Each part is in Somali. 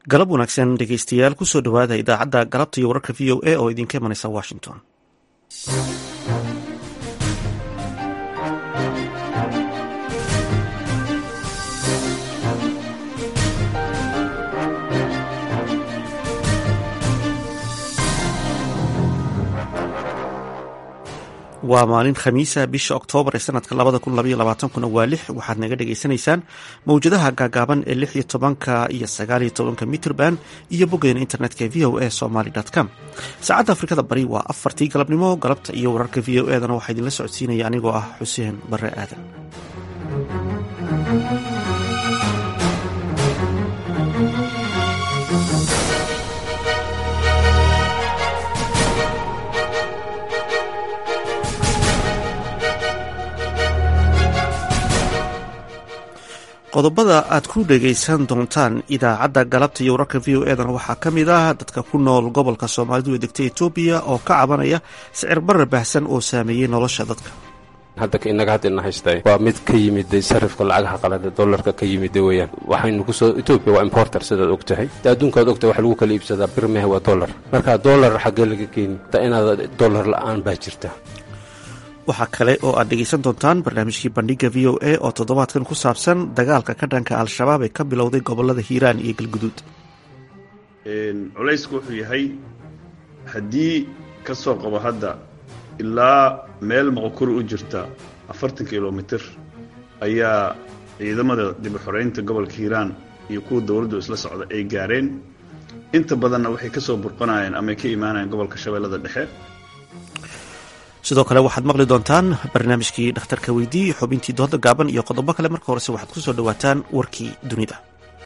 galab wanaagsan dhegeystayaal kusoo dhowaada idaacadda galabta iyo wararka v o a oo idinka imanaysa washington waa maalin khamiisa bisha oktoobar ee sanadka labada kun labaiyo labaatankuna waa lix waxaad naga dhagaysanaysaan mowjadaha gaagaaban ee lix iyo tobanka iyo sagaaliyo tobanka mitrband iyo boggeena internetka v o a somaly com saacadda afrikada bari waa afartii galabnimo galabta iyo wararka v o edana waxaa idinla socodsiinaya anigoo ah xuseen bare aadan qodobada aad ku dhegaysan doontaan idaacadda galabta iyo wararka v o edana waxaa ka mid ah dadka ku nool gobolka soomaalidu ee degta etoobiya oo ka cabanaya sicir barar baahsan oo saameeyey nolosha dadka hadda inaga haddana haystay waa mid ka yimid sarifka lacagaha qalada dollarka ka yimid weyaan waxaynu kusoo etoobiya waa importer sidaad og tahay de adduunkaad ogtahay waxa lagu kala iibsadaa birmehe waa dollar marka dollar xaggee laga keeni inaad dollar la-aan baa jirta waxaa kale oo aad dhegaysan doontaan barnaamijkii bandhiga v o a oo toddobaadkan ku saabsan dagaalka ka dhanka al-shabaab ee ka bilowday gobolada hiiraan iyo galguduud culaysku wuxuu yahay haddii ka soo qabo hadda ilaa meel moqokuri u jirta afartan kilomitir ayaa ciidamada dib u xoreynta gobolka hiiraan iyo kuwa dowladdu isla socda ay gaareen inta badanna waxay ka soo burqanayeen ama ay ka imaanayeen gobolka shabeellada dhexe sidoo kale waxaad maqli doontaan barnaamijkii dhakhtarka weydii xubintii dooda gaaban iyo qodobo kale marka horese waxaad ku soo dhowaataan warkii dunida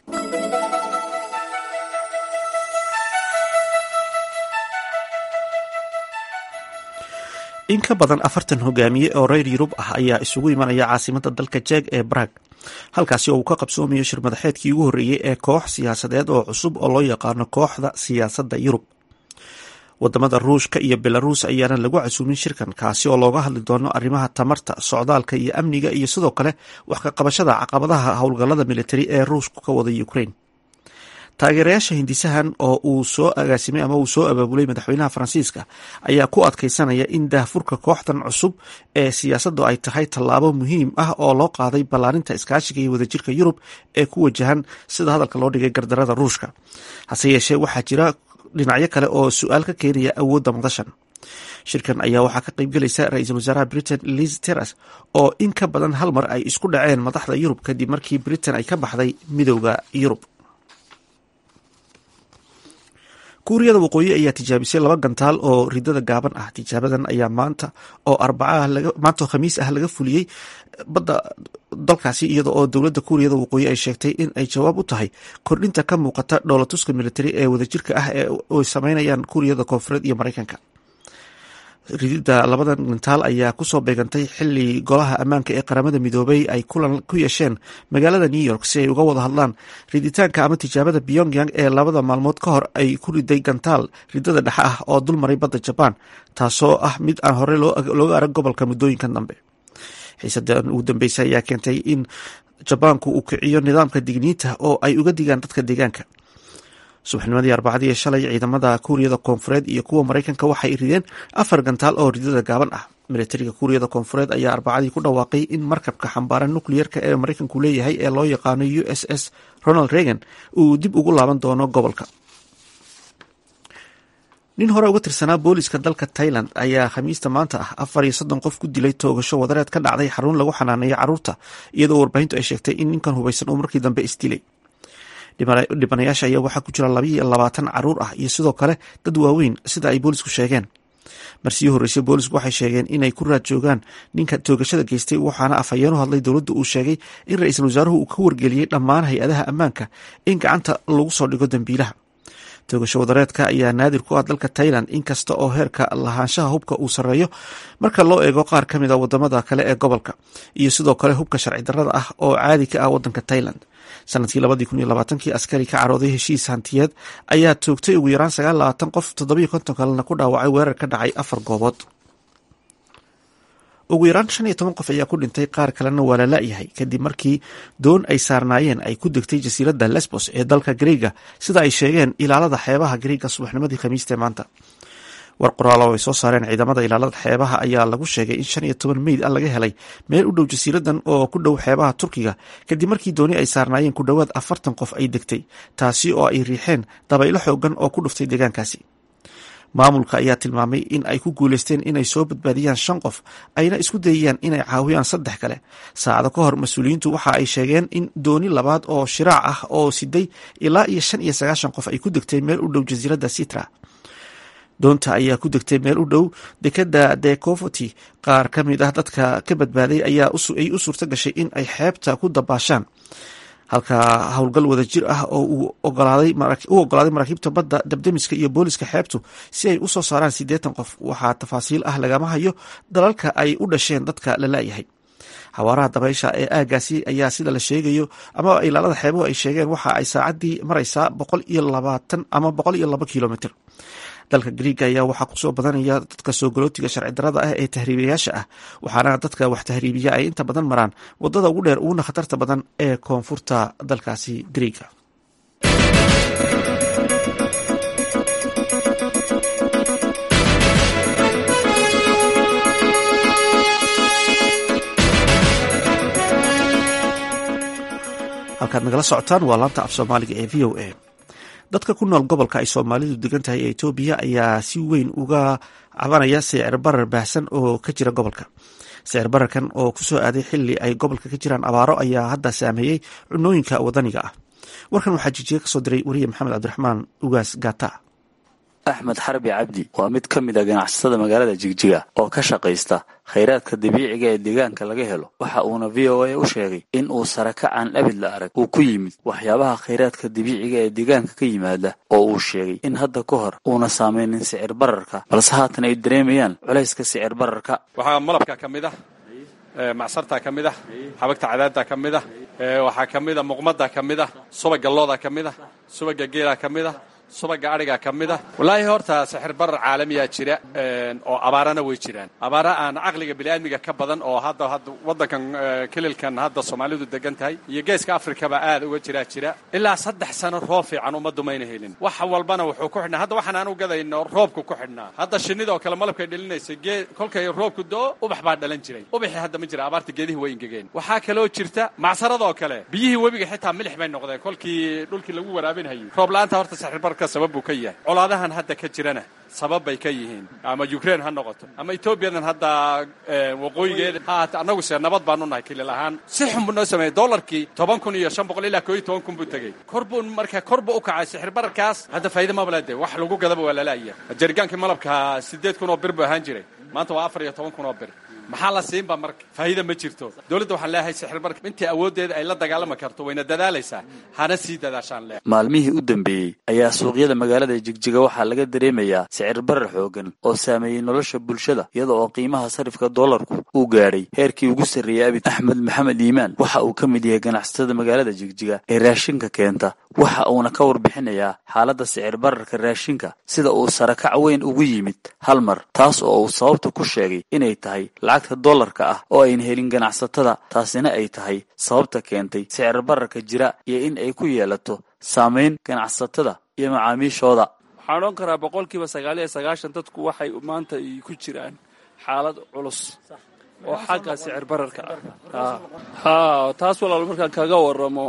in ka badan afartan hogaamiye oo reer yurub ah ayaa isugu imanaya caasimadda dalka jeeg ee barag halkaasi oo uu ka qabsoomayo shir madaxeedkii ugu horreeyey ee koox siyaasadeed oo cusub oo loo yaqaano kooxda siyaasadda yurub wadamada ruushka iyo belaruus ayaana lagu casuumin shirkan kaasi oo looga hadli doono arrimaha tamarta socdaalka iyo amniga iyo sidoo kale wax ka qabashada caqabadaha howlgallada militari ee ruushku ka wada ukraine taageerayaasha hindisahan oo uu soo agaasimay ama uu soo abaabulay madaxweynaha faransiiska ayaa ku adkaysanaya in daahfurka kooxdan cusub ee siyaasaddu ay tahay tallaabo muhiim ah oo loo qaaday ballaarinta iskaashiga iyo wadajirka yurub ee ku wajahan sida hadalka loo dhigay gardarada ruushka hase yeeshee waxaa jira dhinacyo kale oo su-aal ka keenaya awoodda madashan shirkan ayaa waxaa ka qaybgelaysa ra-iisul wasaaraha britain liz teras oo in ka badan hal mar ay isku dhaceen madaxda yurub kadib markii britain ay ka baxday midowda yurub kuuriyada waqooyi ayaa tijaabisay laba gantaal oo ridada gaaban ah tijaabadan ayaa maanta oo arbaamaanta oo khamiis ah laga fuliyey badda dalkaasi iyada oo dowladda kuuriyada waqooyi ay sheegtay in ay jawaab u tahay kordhinta ka muuqata dhoolatuska militari ee wadajirka ah ee ay sameynayaan kuuriyada koonfureed iyo mareykanka ridida labadan gantaal ayaa kusoo beegantay xili golaha ammaanka ee qaramada midoobay ay kulan ku yeesheen magaalada new york si ay uga wada hadlaan riditaanka ama tijaabada pyongyang ee labada maalmood ka hor ay ku riday gantaal ridada dhexe ah oo dulmaray badda jabaan taasoo ah mid aan hore looga arag gobolka muddooyinkan dambe xiisadan ugu dambeysay ayaa keentay in jabaanku uu kiciyo nidaamka digniinta oo ay uga digaan dadka deegaanka subaxnimadii arbacadii ee shalay ciidamada kuuriyada koonfureed iyo kuwa mareykanka waxay rideen afar gantaal oo ridada gaaban ah militariga kuuriyada koonfureed ayaa arbacadii ku dhawaaqay in markabka xambaaran nukliyerka ee mareykanku leeyahay ee loo yaqaano u s s ronald reagan uu dib ugu laaban doono gobolka nin hore uga tirsanaa booliska dalka tailand ayaa khamiista maanta ah afar iyo soddon qof ku dilay toogasho wadareed ka dhacday xarun lagu xanaaneeyo carruurta iyadoo warbaahintu ay sheegtay in ninkan hubaysan uu markii dambe isdilay dhibanayaasha ayaa waxaa ku jira labaiyo labaatan caruur ah iyo sidoo kale dad waaweyn sida ay boolisku sheegeen marsiyo horreysay boolisku waxay sheegeen inay ku raad joogaan ninka toogashada geystay waxaana afhayeen u hadlay dowladda uu sheegay in ra-iisul wasaaruhu uu ka wargeliyey dhammaan hay-adaha ammaanka in gacanta lagu soo dhigo dambiilaha toogasho wadareedka ayaa naadir ku ah dalka tailand inkasta oo heerka lahaanshaha hubka uu sarreeyo marka loo eego qaar ka mid a wadamada kale ee gobolka iyo sidoo kale hubka sharci darrada ah oo caadi ka ah wadanka tailand sanadkii labadii kun iyo labaatankii askari ka carooday heshiis hantiyeed ayaa toogtay ugu yaraan sagaal labaatan qof toddobiyo konton kalena ku dhaawacay weerar ka dhacay afar goobood ugu yaraan shan iyo toban qof ayaa ku dhintay qaar kalena waa la la-yahay kadib markii doon ay saarnaayeen ay ku degtay jasiiradda lesbos ee dalka greega sida ay sheegeen ilaalada xeebaha greega subaxnimadii khamiiste maanta war qoraal oo ay soo saareen ciidamada ilaalada xeebaha ayaa lagu sheegay in shan iyo toban meyd a laga helay meel u dhow jasiiradan oo ku dhow xeebaha turkiga kadib markii dooni ay saarnaayeen ku dhowaad afartan qof ay degtay taasi oo ay riixeen dabaylo xoogan oo ku dhuftay deegaankaasi maamulka ayaa tilmaamay in ay ku guuleysteen inay soo badbaadiyaan shan qof ayna isku dayayaan inay caawiyaan saddex kale saacado ka hor mas-uuliyiintu waxa ay sheegeen in dooni labaad oo shiraac ah oo siday ilaa iyo shan iyo sagaashan qof ay ku degtay meel u dhow jasiiradda sitra doonta ayaa ku degtay meel u dhow dekada decovoti qaar ka mid ah dadka ka badbaaday ayaa ay u suurto gashay in ay xeebta ku dabaashaan halka howlgal wada jir ah oo u ogolaaday maraakiibta badda dabdemiska iyo booliska xeebtu si ay u soo saaraan siddeetan qof waxaa tafaasiil ah lagama hayo dalalka ay u dhasheen dadka la laayahay xawaaraha dabaysha ee aagaasi ayaa sida la sheegayo ama ilaalada xeebuhu ay sheegeen waxa ay saacaddii maraysaa boqol iyo labaatan ama boqol iyo laba kilomitr dalka griiga ayaa waxaa kusoo badanaya dadka soo galootiga sharci darada ah ee tahriibayaasha ah waxaana dadka wax tahriibiya ay inta badan maraan wadada ugu dheer uguna khatarta badan ee koonfurta dalkaasi griiga halkaad nagala socotaan waa laanta af soomaaliga ee v o a dadka ku nool gobolka ay soomaalidu degan tahay ee etoobiya ayaa si weyn uga cabanaya sicir barar baahsan oo ka jira gobolka sicir bararkan oo kusoo aaday xili ay gobolka ka jiraan abaaro ayaa hadda saameeyey cunooyinka wadaniga ah warkan waxaa jijiga kasoo diray wariye maxamed cabdiraxmaan ugaas gata axmed xarbi cabdi waa mid ka mid a ganacsatada magaalada jigjiga oo ka shaqaysta khayraadka dabiiciga ee deegaanka laga helo waxa uuna v o a u sheegay in uu sarakacaan abid la arag uu ku yimid waxyaabaha khayraadka dabiiciga ee deegaanka ka yimaada oo uu sheegay in hadda ka hor uuna saameynin sicir bararka balse haatan ay dareemayaan culayska sicir bararka waxaa malabka ka mid ah macsartaa ka mid ah xabagta cadaadda ka mid ah waxaa ka mid a muqmadda ka mid ah subaga looda ka mid ah subaga geela ka mid ah subaga adhigaa ka mid ah wallaahi horta sixir barar caalamiyaa jira oo abaarana way jiraan abaara aan caqliga biniaadmiga ka badan oo hadda hadda waddankan kelilkan hadda soomaalidu degan tahay iyo geeska afrikaba aad uga jiraa jira ilaa saddex sano roob fiican ummaddu mayna helin wax walbana wuxuu ku xidhnaa hadda waxaan aan u gadayno roobku ku xidhnaa hadda shinnidoo kale malabkay dhalinaysay gee kolkay roobku do ubax baa dhalan jiray ubaxii hadda ma jira abaarta geedihi way ingegeen waxaa kaloo jirta macsaradoo kale biyihii webiga xitaa milix bay noqdeen kolkii dhulkii lagu waraabinhayay roob la-aanta horta sixir bar sabab buu ka yahay colaadahan hadda ka jirana sabab bay ka yihiin ama ukraine ha noqoto ama etoobiyadan hadda waqooyigeeda haata annagu se nabad baanu nahay kilil ahaan si xun buu noo sameeyey dollarkii toban kun iyo shan boqol ilaa koo iyo toban kun buu tegey kor buu marka kor buu u kacay sixir bararkaas hadda faa'iida mabala de wax lagu gadaba waa lalaaya jarigaankii malabka siddeed kun oo bir buu ahaan jiray maanta waa afar iyo toban kun oo bir maxaa la siinba marka faa'iida ma jirto dowladda waxaan leeyahay sixir barka intii awooddeeda ay la dagaalami karto wayna dadaalaysaa hana sii dadaashaan leh maalmihii u dambeeyey ayaa suuqyada magaalada jigjiga waxaa laga dareemayaa sicir barar xoogan oo saameeyey nolosha bulshada iyada oo qiimaha sarifka doolarku uu gaadhay heerkii ugu sarreeyey abid axmed maxamed iimaan waxa uu ka mid yahay ganacsatada magaalada jigjiga ee raashinka keenta waxa uuna ka warbixinayaa xaaladda sicir bararka raashinka sida uu sarakac weyn ugu yimid hal mar taas oo uu sababta ku sheegay inay tahay lacagta dollarka ah oo ayna helin ganacsatada taasina ay tahay sababta keentay sicir bararka jira iyo in ay ku yeelato saamayn ganacsatada iyo macaamiishooda waxaan odhan karaa boqolkiiba sagaal iyo sagaashan dadku waxay maanta ku jiraan xaalad culus oo xagga sicir bararka ah ha taas walaal markaan kaga waramo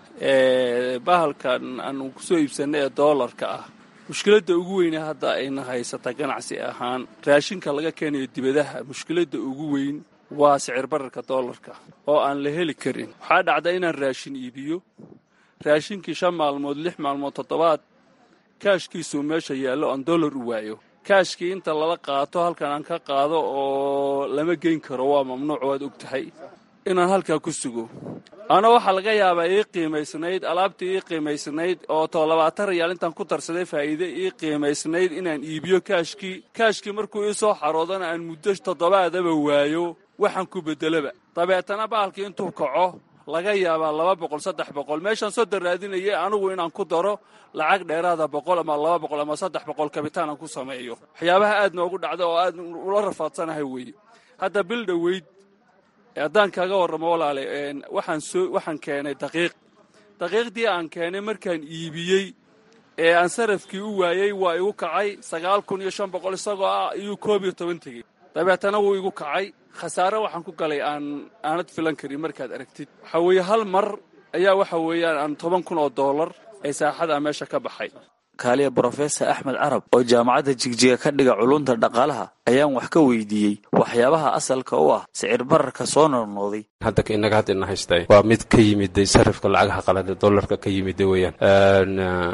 bahalkan aanu kusoo iibsanay ee doolarka ah mushkiladda ugu weyne hadda ayna haysata ganacsi ahaan raashinka laga keenayo dibadaha mushkiladda ugu weyn waa sicir bararka doolarka oo aan la heli karin waxaa dhacda inaan raashin iibiyo raashinkii shan maalmood lix maalmood toddobaad kaashkiisuu meesha yaallo aan dollar u waayo kaashkii inta lala qaato halkan aan ka qaado oo lama geyn karo waa mamnuuc waad og tahay inaan halkaa ku sugo ana waxaa laga yaabaa ii qiimaysnayd alaabtii ii qiimaysnayd oo too labaatan rayaal intaan ku darsaday faa'iide ii qiimaysnayd inaan iibiyo kaashkii kaashkii markuu ii soo xaroodana aan muddo toddobaadaba waayo waxaan ku beddelaba dabeetana bahalkii intuu kaco laga yaabaa laba boqol saddex boqol meeshaan soo daraadinayay anigu inaan ku daro lacag dheeraada boqol ama laba boqol ama saddex boqol kabitaan aan ku sameeyo waxyaabaha aad noogu dhacda oo aad ula rafaadsanahay weeye hadda bil dhoweyd haddaan kaaga warramo walaale waxaan soo waxaan keenay daqiiq daqiiqdii aan keenay markaan iibiyey ee aan sarafkii u waayey waa igu kacay sagaal kun iyo shan boqol isagoo ah iyuu koob iyo toban tegey dabeetana wuu igu kacay khasaare waxaan ku galay aan aanad filan karin markaad aragtid waxaa weeye hal mar ayaa waxa weeyaan aan toban kun oo dollar ee saaxada meesha ka baxay kaaliya brofesor axmed carab oo jaamacadda jigjiga ka dhiga culunta dhaqaalaha ayaan wax ka weydiiyey waxyaabaha asalka u ah sicir bararka soo noqnoqday hadda inaga hadda ina haystay waa mid ka yimiday sarifka lacagaha qalade dollarka ka yimida weeyaan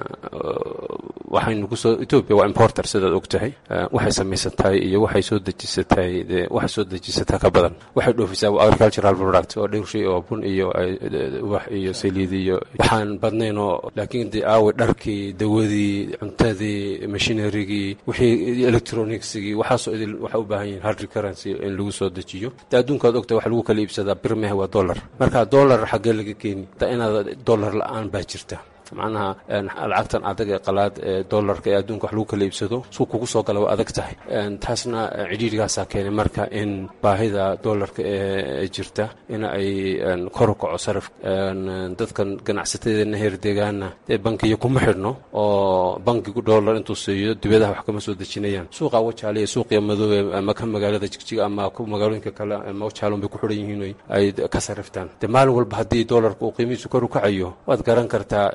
waxaynu kusoo etoobiya waa importer sidaad og tahay waxay samaysatahay iyo waxay soo dejisatahay waxay soo dejisataa ka badan waxay dhoofisaa agricultural product oo dhowr shay oo bun iyo wax iyo saliid iyo waxaan badnayn oo laakiin de aawe dharkii dawadii cuntadii machinerigii wixii electronicsigii waxaasoo idil waxay u baahan yihin hard currency in lagu soo dejiyo de adduunkaad ogtahay waxa lagu kala iibsadaa birmehe waa dollar marka dollar xaggee laga keeni da inaad dollar la-aan baa jirta macnaha lacagtan adag ee qalaad ee dollarka ee adduunka wax lagu kala iibsado suu kugu soo gala waa adag tahay taasna cidhiirigaasaa keenay marka in baahida dollarka ee jirta in ay kor u kaco saraf dadkan ganacsatadeena heer deegaana dee bankiyo kuma xidhno oo bankigu dollar intuu siiyo dibadaha wax kama soo dejinayaan suuqa wajaale iyo suuqiya madoobe ama ka magaalada jigjiga ama magaalooyinka kale ama wajaalon bay ku xidhan yihiin ay ka sariftaan dee maalin walba haddii dollarka uu qiimihiisu kor u kacayo waad garan kartaa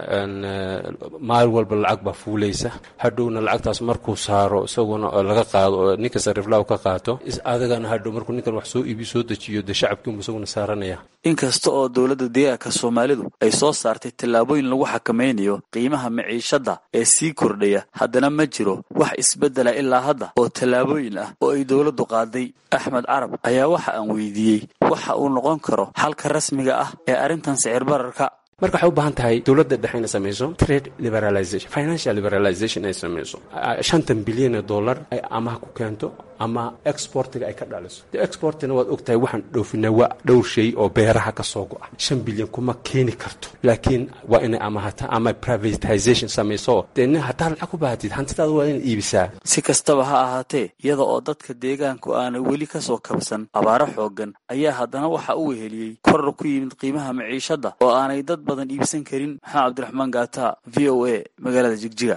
maalin walba lacag baa fuulaysa hadhowna lacagtaas markuu saaro isaguna laga qaado oo ninka sariflaa ka qaato adagana hadhow markuu ninkan wax soo iibi soo dejiyo dee shacabkiinbu isaguna saaranaya inkasta oo dowladda deegaanka soomaalidu ay soo saartay tallaabooyin lagu xakamaynayo qiimaha maciishadda ee sii kordhaya haddana ma jiro wax isbeddela ilaa hadda oo tallaabooyin ah oo ay dowladdu qaaday axmed carab ayaa waxa aan weydiiyey waxa uu noqon karo xalka rasmiga ah ee arrintan sicir bararka marka waxay u baahan tahay dowladda dhexe inay samayso trade liberalization financial liberalization ay samayso shantan bilyan ee dollar ay amaha ku keento ama exportiga ay ka dhaliso de exportina waad ogtahay waxaan dhoofinaa waa dhowr shay oo beeraha ka soo go'a shan bilyan kuma keeni karto laakiin waa inay amahata ama privatization samayso dee nin haddaad lacag ku baahatid hantidaada waa inaad iibisaa si kastaba ha ahaatee iyada oo dadka deegaanku aanay weli ka soo kabsan abaaro xooggan ayaa haddana waxa u weheliyey koror ku yimid qiimaha maciishadda oo aanay dad badan iibsan karin maxamed cabdiraxmaan gaata v o a magaalada jigjiga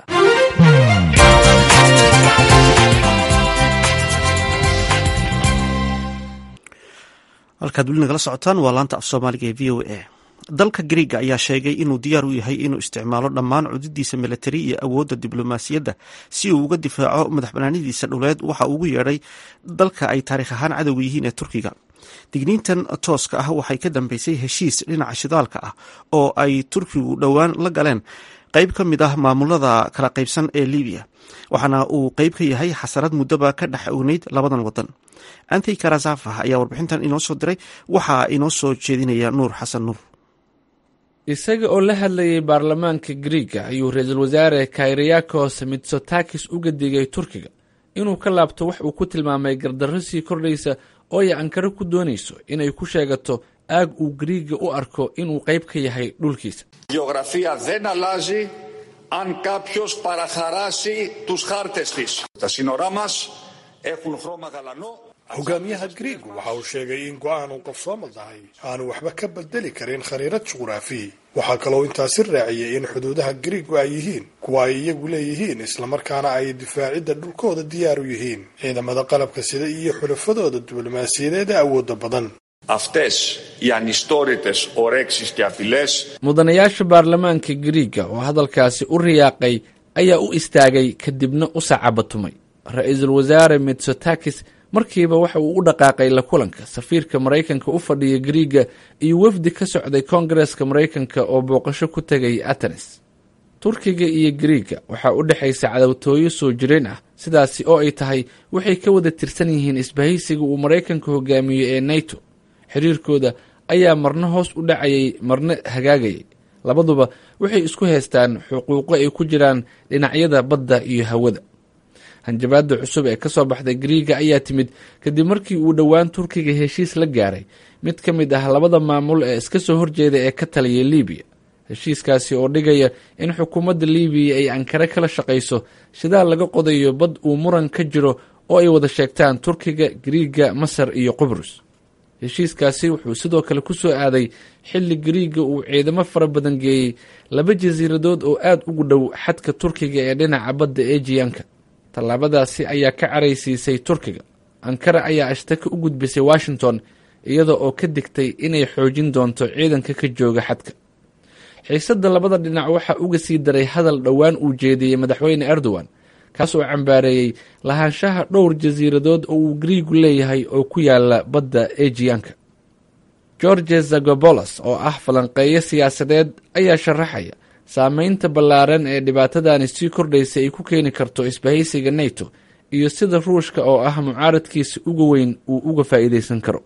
halkaad weli nagala socotaan waa laanta af soomaaliga ee v o a dalka griega ayaa sheegay inuu diyaar u yahay inuu isticmaalo dhammaan cududiisa milatari iyo awoodda diblomaasiyadda si uu uga difaaco madaxbanaanidiisa dhuleed waxa uu ugu yeedhay dalka ay taariikh ahaan cadowga yihiin ee turkiga digniintan tooska ah waxay ka dambeysay heshiis dhinaca shidaalka ah oo ay turkigu dhowaan la galeen qayb ka mid ah maamulada kala qaybsan ee libiya waxaana uu qayb ka yahay xasarad muddaba ka dhex ogneyd labadan wadan antey karasafa ayaa warbixintan inoo soo diray waxaa inoo soo jeedinaya nuur xasan nuur isaga oo la hadlayay baarlamaanka griiga ayuu ra-iisul wasaare kayriyakos mitsotakis uga digay turkiga inuu ka laabto wax uu ku tilmaamay gardarro sii kordhaysa oo ay ankaro ku doonayso inay ku sheegato aag uu griiga u arko inuu qayb ka yahay dhulkiisa Γεωγραφία δεν αλλάζει αν κάποιος παραχαράσει τους χάρτες της. Τα σύνορά μας έχουν χρώμα γαλανό. hogaamiyaha griigu waxa uu sheegay in go-aan uu qabsooma tahay aanu waxba ka bedeli karin khariirad juqraafi waxaa kaloo intaasi raaciyey in xuduudaha griigu ay yihiin kuwa ay iyagu leeyihiin islamarkaana ay difaacidda dhulkooda diyaar u yihiin ciidamada qalabka sida iyo xulafadooda diblomaasiyadeed ee awoodda badan Αυτές οι ανιστόρητες ορέξεις και απειλές mudanayaasha baarlamaanka griiga oo hadalkaasi u riyaaqay ayaa u istaagay kadibna u sacabatumay ra-iisul wasaare mitsotakis markiiba waxa uu u dhaqaaqay la kulanka safiirka maraykanka u fadhiya griiga iyo wafdi ka socday koongareska maraykanka oo booqasho ku tegay atenes turkiga iyo griiga waxaa u dhexaysa cadowtooyo soo jireen ah sidaasi oo ay tahay waxay ka wada tirsan yihiin isbahaysiga uu maraykanka hogaamiyo ee nato xiriirkooda ayaa marna hoos u dhacayay marna hagaagayay labaduba waxay isku haystaan xuquuqo ay ku jiraan dhinacyada badda iyo hawada hanjabaada cusub ee kasoo baxday griiga ayaa timid kadib markii uu dhowaan turkiga heshiis la gaaray mid ka mid ah labada maamul ee iska soo horjeeda ee ka taliyay libiya heshiiskaasi oo dhigaya in xukuumadda libiya ay ankare kala shaqayso shidaal laga qodayo bad uu muran ka jiro oo ay wada sheegtaan turkiga gariiga masar iyo qubrus heshiiskaasi wuxuu sidoo kale ku soo aaday xilli gariiga uu ciidamo fara badan geeyey laba jasiiradood oo aad ugu dhow xadka turkiga ee dhinaca badda ejiyanka tallaabadaasi ayaa ka caraysiisay turkiga ankara ayaa ashtaka u gudbisay washington iyada oo ka digtay inay xoojin doonto ciidanka ka jooga xadka xiisadda labada dhinac waxaa uga sii daray hadal dhowaan uu jeediyey madaxweyne erdogan kaas oo cambaareeyey lahaanshaha dhowr jasiiradood oo uu gariigu leeyahay oo ku yaala badda ejiyanka george zagobolos oo ah falanqeeyo siyaasadeed ayaa sharaxaya saameynta ballaaran ee dhibaatadani sii kordhaysa ay ku keeni karto isbahaysiga neto iyo sida ruushka oo ah mucaaradkiisa uga weyn uu uga faa'iidaysan karo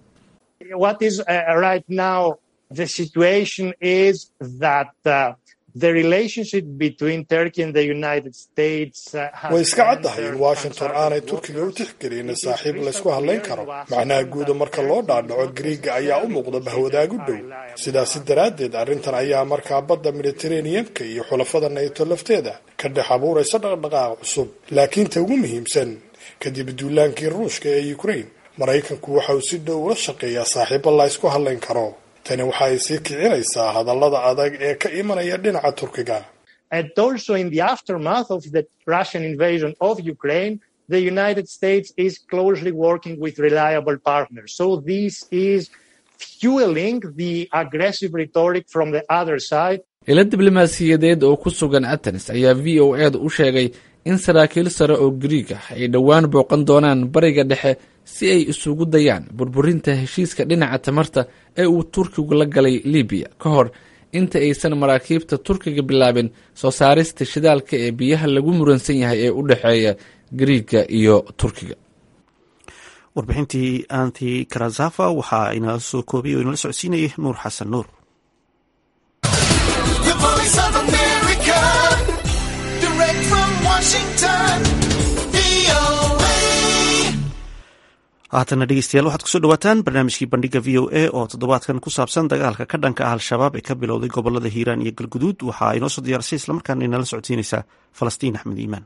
way iska caddahay in washington aanay turkiga u tixgelin saaxiib laysku hadlayn karo macnaha guuda marka loo dhaadhaco gariiga ayaa u muuqda bahwadaag u dhow sidaasi daraaddeed arrintan ayaa markaa badda mediteraneanka iyo xulafada nayto lafteeda ka dhex abuuraysa dhaqdhaqaaq cusub laakiin ta ugu muhiimsan kadib duulaankii ruushka ee ukraine maraykanku waxa uu si dhow ula shaqeeyaa saaxiibo la ysku hadlayn karo tani waxa ay sii kicinaysaa hadallada adag ee ka imanaya dhinaca turkiga And also in the aftermath of the Russian invasion of Ukraine, the United States is closely working with reliable partners. So this is fueling the aggressive rhetoric from the other side. ilo diblomaasiyadeed oo ku sugan atenes ayaa v o eeda u sheegay in saraakiil sare oo gariig ah ay dhowaan booqan doonaan bariga dhexe si ay isugu dayaan burburinta heshiiska dhinaca tamarta ee uu turkigu la galay libiya ka hor inta aysan maraakiibta turkiga bilaabin soo saarista shidaalka ee biyaha lagu muransan yahay ee u dhexeeya gariiga iyo turkiga warbixintii anti karazafa waxaa inala soo koobiyay oo inala socodsiinayay nuur xasan nuur haatana dhegeystayaal waxaad kusoo dhawaataan barnaamijkii bandhiga v o a oo toddobaadkan ku saabsan dagaalka ka dhanka ah al-shabaab ee ka bilowday gobolada hiiraan iyo galguduud waxaa inoo soo diyaarisay islamarkaana inala socodsiinaysaa falastiin axmed iimaan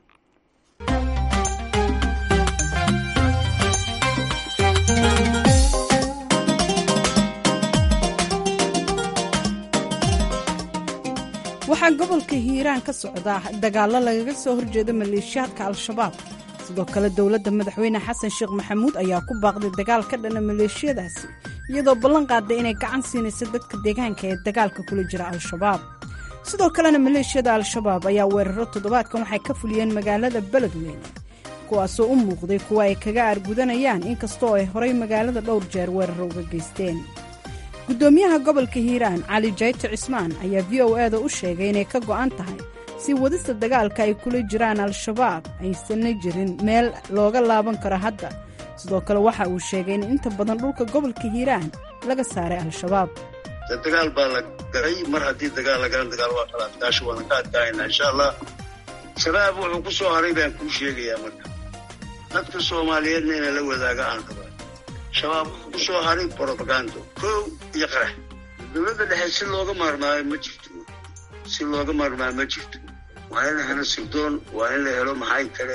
waxaa gobolka hiiraan ka socda dagaallo lagaga soo horjeeda maleeshiyaadka al-shabaab sidoo kale dowladda madaxweyne xasan sheekh maxamuud ayaa ku baaqday dagaal ka dhana maleeshiyadaasi iyadoo ballan qaaday inay gacan siinayso dadka deegaanka ee dagaalka kula jira al-shabaab sidoo kalena maleeshiyada al-shabaab ayaa weeraro toddobaadkan waxay ka fuliyeen magaalada beledweyne kuwaasoo u muuqday kuwa ay kaga aargudanayaan inkastoo ay horay magaalada dhowr jeer weeraro uga geysteen guddoomiyaha gobolka hiiraan cali jayto cismaan ayaa v o eda u sheegay inay ka go'an tahay si wadista dagaalka ay kula jiraan al-shabaab aysanna jirin meel looga laaban karo hadda sidoo kale waxa uu sheegay in inta badan dhulka gobolka hiiraan laga saaray al-shabaab dagaal baa la galay mar haddii dagaal lagala dagaal waa kala adkaasho waana ka adkaayna insha allah shabaab wuxuu ku soo haray baan kuu sheegayaa marka dadka soomaaliyeedna ina la wadaaga aan raba shabaab wuxuu ku soo haray brobagando kow iyo qarax dowladda dhexe si looga maarmaayo ma jirto si looga maarmaayo ma jirto waa in la helo sirdoon waa in la helo maxay kale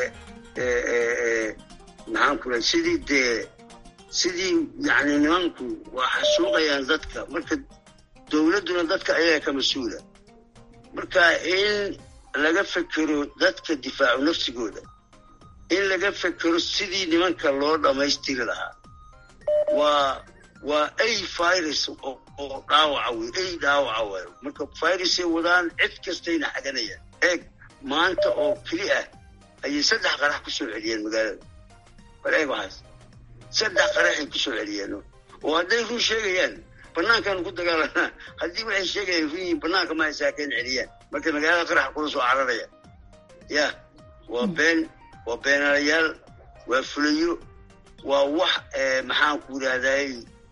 maxaan ku raa sidii dee sidii yani nimanku waa xasuuqayaan dadka marka dowladduna dadka ayaga ka mas-uula marka in laga fekero dadka difaacu nafsigooda in laga fekero sidii nimanka loo dhammaystiri lahaa waa waa ay virus oo dhaawaca wey ay dhaawaca waayo marka virusay wadaan cid kastayna xaganayaan eeg maanta oo keli ah ayay saddex qarax ku soo celiyeen magaalada bal eeg waxaas saddex qaraxay ku soo celiyeen oo hadday run sheegayaan banaankaan ku dagaalanaa haddii waxay sheegayaan run yihiin banaanka ma haysaakeen celiyaan marka magaalada qaraxa kula soo cararaya ya waa been waa beenaalayaal waa fulayo waa wax maxaan ku yidhahday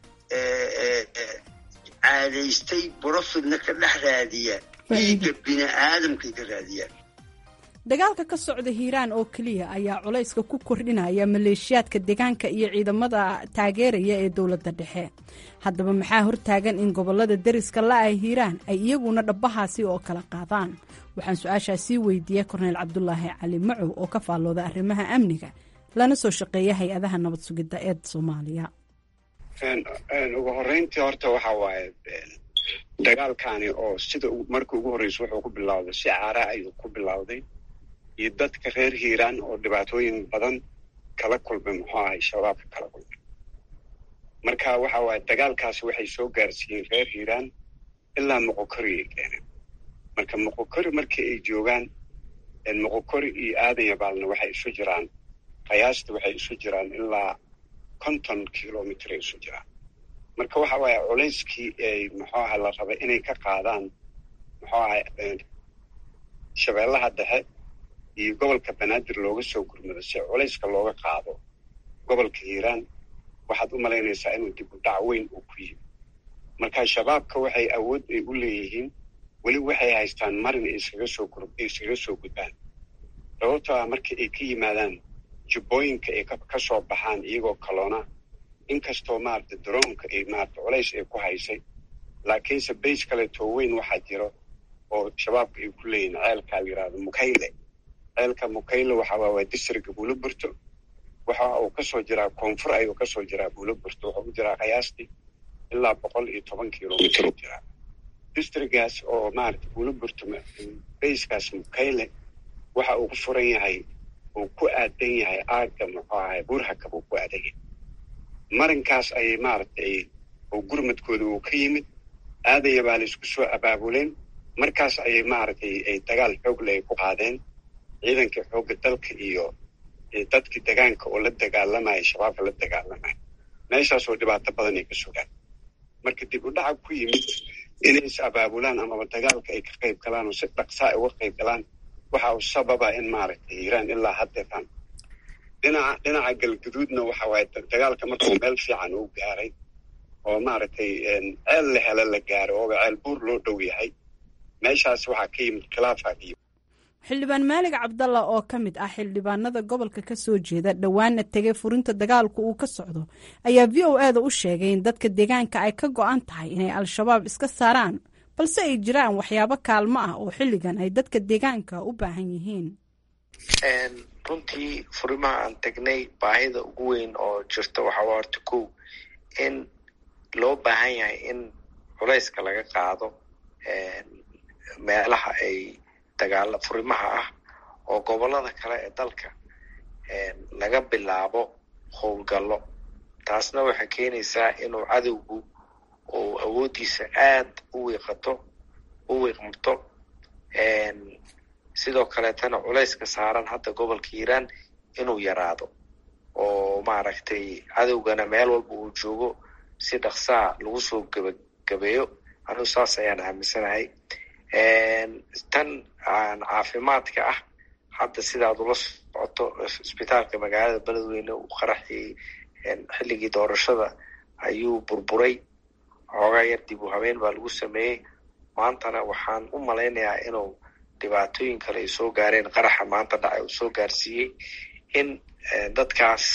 caadaystay brofitna ka dhex raadiya dhiigga bini aadamkay ka raadiyaan dagaalka ka socda hiiraan oo keliya ayaa culayska ku kordhinaya maleeshiyaadka deegaanka iyo ciidamada taageeraya ee dowladda dhexe haddaba maxaa hortaagan in gobolada deriska la-ah hiiraan ay iyaguna dhabbahaasi oo kala qaadaan waxaan su-aashaa sii weydiiyey korneyl cabdulaahi cali macow oo ka faallooda arrimaha amniga lana soo shaqeeya hay-adaha nabad sugidda ee soomaaliya ugu horeyntii horta waxa waaye dagaalkani oo sida markii ugu horreysa wuxuu ku bilowday si caara ayuu ku bilowday iyo dadka reer hiiraan oo dhibaatooyin badan kala kulmay muxuu ahay shabaabka kala kulmay marka waxa waaye dagaalkaasi waxay soo gaarsiiyeen reer hiiraan ilaa moqokori ay keeneen marka moqokori markii ay joogaan moqokori iyo aadan yabaalna waxay isu jiraan qiyaasta waxay isu jiraan ilaa konton kilomitr ay isu jiraan marka waxa waaye culayskii ay muxuu aha la rabay inay ka qaadaan muxuu ahay shabeellaha dhexe iyo gobolka banaadir looga soo gurmado si culayska looga qaado gobolka hiiraan waxaad u malaynaysaa inuu dib u dhac weyn uu ku yimi marka shabaabka waxay awood ay u leeyihiin weli waxay haystaan marin ay iskaga soo gur ay iskaga soo gudbaan sababtoo ah markii ay ka yimaadaan jubbooyinka ay ka soo baxaan iyagoo kaloona inkastoo maarata daroonka ay maarata culays ay ku haysay laakiinse bays kaleetoo weyn waxaa jiro oo shabaabka ay ku leeyihin ceelkaa la yidhahdo mukayle ceelka mukayle waxa waa waa distriga buuloburto waxa uu kasoo jiraa koonfur ayuu kasoo jiraa buuloburto wuxuu u jiraa qiyaastii ilaa boqol iyo toban kilomitr u jiraa distrigaas oo maarata buuloburto bayskaas mukayle waxa uu ku furan yahay uu ku aadan yahay aagga muxuu ahay buurhakab uu ku aadan yahay marinkaas ayay maaragtay oo gurmadkooda uu ka yimid aadaya baa la isku soo abaabuleen markaas ayay maaragtay ay dagaal xoogle ay ku qaadeen ciidankii xoogga dalka iyo dadkii degaanka oo la dagaalamaya shabaabka la dagaalamaya meeshaasoo dhibaato badan ay ka sugaan marka dib u dhaca ku yimid inay is abaabulaan amaba dagaalka ay ka qayb galaan oo si dhaqsaa ay uga qayb galaan waxa uu sababa in maaragtay hiiraan ilaa haddeetan dhinaca dhinaca galguduudna waxa waaye dagaalka markuu meel fiican uu gaaray oo maaragtay ceel la helo la gaaro ooba ceel buur loo dhow yahay meeshaas waxaa ka yimid khilaafaad iyo xildhibaan maalig cabdalla oo ka mid ah xildhibaanada gobolka ka soo jeeda dhowaana tegay furinta dagaalku uu ka socdo ayaa v o eeda u sheegay in dadka deegaanka ay ka go-an tahay inay al-shabaab iska saaraan balse ay jiraan waxyaabo kaalmo ah oo xilligan ay dadka deegaanka u baahan yihiin runtii furimaha aan tagnay baahida ugu weyn oo jirta waxaa horta kow in loo baahan yahay in culayska laga qaado meelaha ay dagaala furimaha ah oo gobolada kale ee dalka laga bilaabo howlgallo taasna waxay keenaysaa inuu cadowgu uu awooddiisa aad u wiiqato u wiiqmto sidoo kaleetana culayska saaran hadda gobolka hiiraan inuu yaraado oo maaragtay cadowgana meel walba uu joogo si dhaqsaa lagu soo gebagabeeyo anugu saas ayaan aaminsanahay tan caafimaadka ah hadda sidaad ula socoto isbitaalka magaalada beledweyne uu qaraxiyey xilligii doorashada ayuu burburay xoogaa yar dib u habeen baa lagu sameeyey maantana waxaan u malaynayaa inuu dhibaatooyin kale ay soo gaareen qaraxa maanta dhacay uu soo gaarsiiyey in dadkaas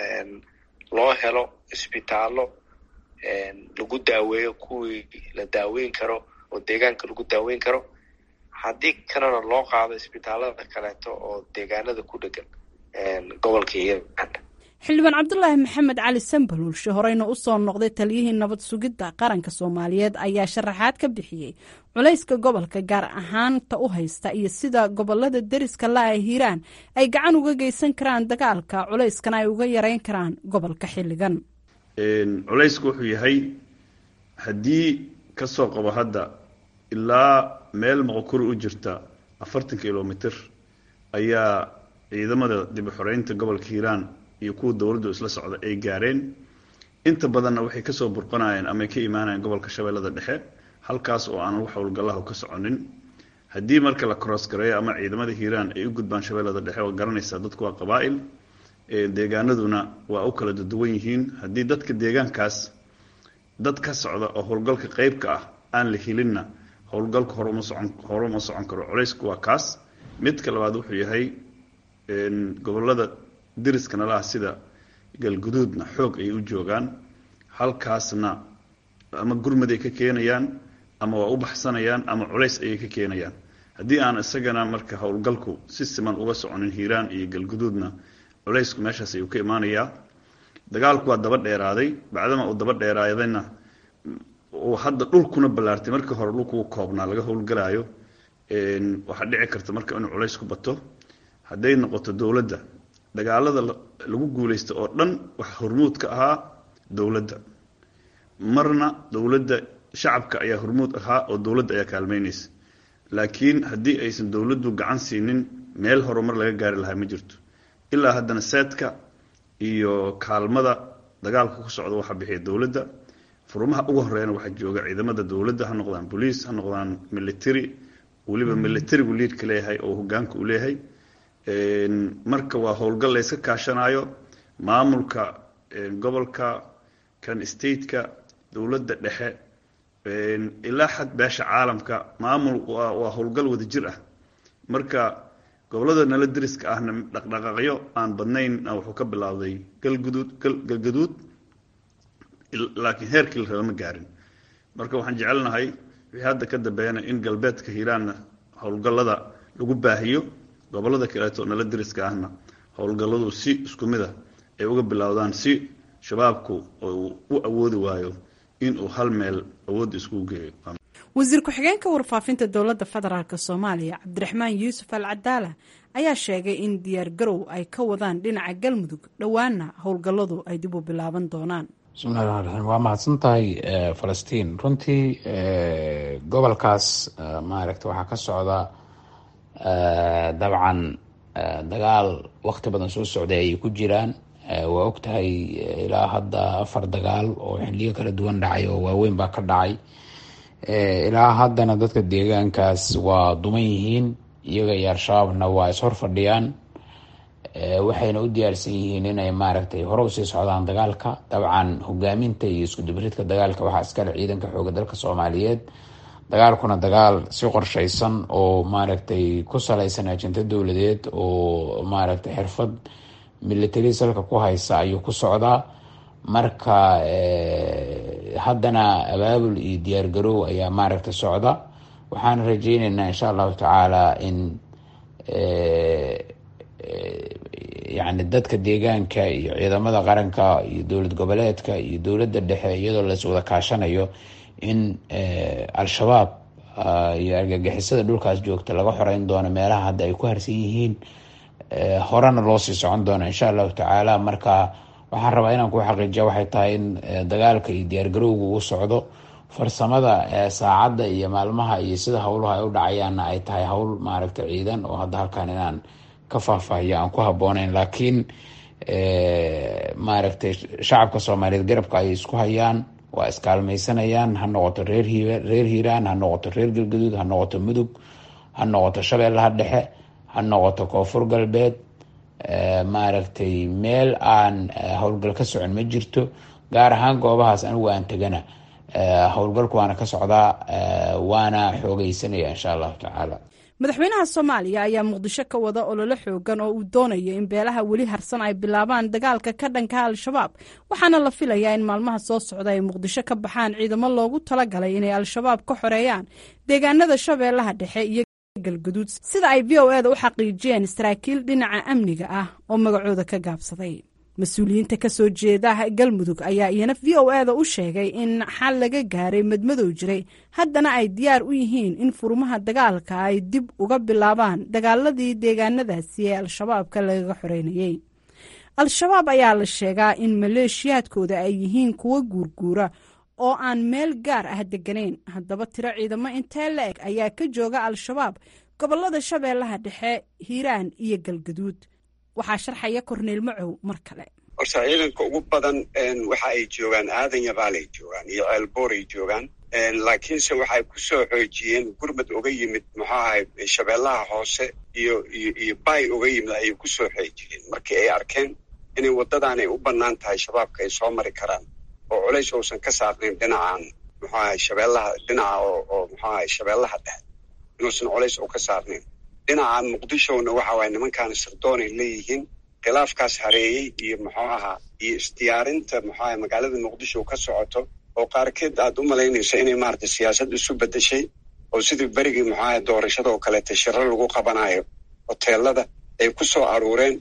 loo helo isbitaallo lagu daaweeyo kuwii la daaweyn karo oo deegaanka lagu daaweyn karo haddii kalena loo qaado isbitaalada kaleeto oo deegaanada ku dhegan gobolka hiiraan xildhibaan cabdulaahi maxamed cali sambaluulshe horeyna u soo noqday taliyihii nabad sugidda qaranka soomaaliyeed ayaa sharaxaad ka bixiyey culayska gobolka gaar ahaanta u haysta iyo sida gobolada deriska la-a hiiraan ay gacan uga geysan karaan dagaalka culayskana ay uga yareyn karaan gobolka xilligan culaysku wuxuu yahay haddii ka soo qabo hadda ilaa meel moqokuri u jirta afartan kilomitr ayaa ciidamada dib u xoreynta gobolka hiiraan iyo kuwa dowladdu isla socda ay gaareen inta badanna waxay kasoo burqanayeen ama ay ka imaanayeen gobolka shabeellada dhexe halkaas oo aan wax howlgallahu ka soconin haddii marka la crossgareeyo ama ciidamada hiiraan ay u gudbaan shabeellada dhexe waa garanaysaa dadku waa qabaa'il deegaanaduna waa u kala duwan yihiin haddii dadka deegaankaas dad ka socda oo howlgalka qeybka ah aan la helinna howlgalka horuma socon horuma socon karo culaysku waa kaas midka labaad wuxuu yahay gobolada deriska nalaha sida galguduudna xoog ayay u joogaan halkaasna ama gurmad ay ka keenayaan ama waa u baxsanayaan ama culays ayay ka keenayaan haddii aan isagana marka howlgalku si siman uga soconin hiiraan iyo galguduudna culaysku meeshaas ayuu ka imaanayaa dagaalku waa daba dheeraaday bacdama uu daba dheeraadayna uu hadda dhulkuna ballaartay markii hore dhulku koobnaa laga howlgalaayo waxaa dhici karta marka inuu culays ku bato hadday noqoto dowladda dagaalada lagu guulaysta oo dhan waxa hormuud ka ahaa dowladda marna dowladda shacabka ayaa hormuud ahaa oo dowladda ayaa kaalmeynaysa laakiin haddii aysan dowladdu gacan siinin meel horumar laga gaari lahaa ma jirto ilaa haddana seedka iyo kaalmada dagaalka ku socda waxaa bixiya dowladda furmaha ugu horeeyana waxaa jooga ciidamada dowladda ha noqdaan boliis ha noqdaan military weliba militarigu liidka leeyahay oo hogaanka uu leeyahay marka waa howlgal layska kaashanayo maamulka gobolka kan stateka dowladda dhexe ilaa xad beesha caalamka maamul waa howlgal wada jir ah marka gobolada nala deriska ahna dhaqdhaqaaqyo aan badnayn wuxuu ka bilaawday galguduud galgaduud laakiin heerkii la raba ma gaarin marka waxaan jecelnahay wixii hadda ka dambeeyana in galbeedka hiiraanna howlgallada lagu baahiyo gobolada kaleeto nala deriska ahna howlgalladu si isku mid a ay uga bilowdaan si shabaabku uu u awoodi waayo inuu hal meel awoodda iskugu geeyo wasiir ku-xigeenka warfaafinta dowladda federaalk soomaaliya cabdiraxmaan yuusuf al cadaala ayaa sheegay in diyaar garow ay ka wadaan dhinaca galmudug dhowaana howlgalladu ay dib u bilaaban doonaan bismillahi raxmaan raxiim waa mahadsan tahay falastiin runtii gobolkaas maaragta waxaa ka socda dabcan dagaal waqti badan soo socday ayay ku jiraan waa og tahay ilaa hadda afar dagaal oo xiliyo kala duwan dhacay oo waaweyn baa ka dhacay ilaa haddana dadka deegaankaas waa duman yihiin iyaga iyo al-shabaabna waa ishor fadhiyaan waxayna u diyaarsan yihiin inay maaragtay hore usii socdaan dagaalka dabcan hogaaminta iyo iskudubaridka dagaalka waxaa iskale ciidanka xooga dalka soomaaliyeed dagaalkuna dagaal si qorshaysan oo maaragtay ku salaysan ajinta dowladeed oo maaragtay xirfad military salka ku haysa ayuu ku socdaa marka haddana abaabul iyo diyaargarow ayaa maaragta socda waxaan rajeyneynaa insha allahu tacaala in yani dadka deegaanka iyo ciidamada qaranka iyo dowlad goboleedka iyo dowladda dhexe iyadoo las wada kaashanayo in al-shabaab iyo argagixisada dhulkaas joogta laga xoreyn doono meelaha hadda ay ku harsan yihiin horena loo sii socon doono insha allahu tacaala marka waxaan rabaa inaan ku xaqiijiya waxay tahay in dagaalka iyo diyaargarowga uu socdo farsamada saacadda iyo maalmaha iyo sida howluhu ay u dhacayaanna ay tahay howl maaragta ciidan oo hadda halkan inaan ka faahfaahiyo aan ku habooneyn laakiin maaragtay shacabka soomaaliyeed garabka ayay isku hayaan waa iskaalmaysanayaan ha noqoto reer reer hiiraan ha noqoto reer galgaduud ha noqoto mudug ha noqoto shabeellaha dhexe ha noqoto koonfur galbeed maaragtay meel aan howlgal ka socon ma jirto gaar ahaan goobahaas anigu aan tegana howlgalku waana ka socdaa waana xoogeysanaya insha allahu tacaala madaxweynaha soomaaliya ayaa muqdisho ka wada ololo xoogan oo uu doonayo in beelaha weli harsan ay bilaabaan dagaalka ka dhanka al-shabaab waxaana la filayaa in maalmaha soo socda ay muqdisho ka baxaan ciidamo loogu talagalay inay al-shabaab ka xoreeyaan deegaanada shabeellaha dhexe iyo galguduud sida ay v o eda u xaqiijiyeen saraakiil dhinaca amniga ah oo magacooda ka gaabsaday mas-uuliyiinta ka soo jeeda galmudug ayaa iyana v o eda u sheegay in xal laga gaaray madmadow jiray haddana ay diyaar u yihiin in furmaha dagaalka ay dib uga bilaabaan dagaaladii deegaanadaasi ee al-shabaabka lagaga xoreynayey al-shabaab ayaa la sheegaa in maleeshiyaadkooda ay yihiin kuwo guurguura oo aan meel gaar ah degganayn haddaba tiro ciidamo intee la eg ayaa ka jooga al-shabaab gobolada shabeellaha dhexe hiiraan iyo galgaduud waxaa sharxaya korneyl macow mar kale horta ciidanka ugu badan waxa ay joogaan aadan yabaalay joogaan iyo ceelbooray joogaan laakiinse waxay ku soo xoojiyeen gurmad uga yimid muxuu ahay shabeellaha hoose iyo iyo iyo bay uga yimid ayay ku soo xoojiyeen markii ay arkeen inay waddadan ay u bannaan tahay shabaabka ay soo mari karaan oo culays uusan ka saarnayn dhinacan muxuu ahay shabeellaha dhinaca oo oo muxuu ahay shabeellaha dhexe inuusan culays u ka saarnayn dhinaca muqdishona waxa waaye nimankaana sirdoonay leeyihiin khilaafkaas hareeyey iyo muxuu ahaa iyo isdiyaarinta muxuu ahay magaalada muqdisho ka socoto oo qaarkeed aad u malaynayso inay maaragtay siyaasad isu beddeshay oo sidii berigii muxuu ahay doorashada oo kaleeta shiro lagu qabanayo hoteelada ay ku soo aruureen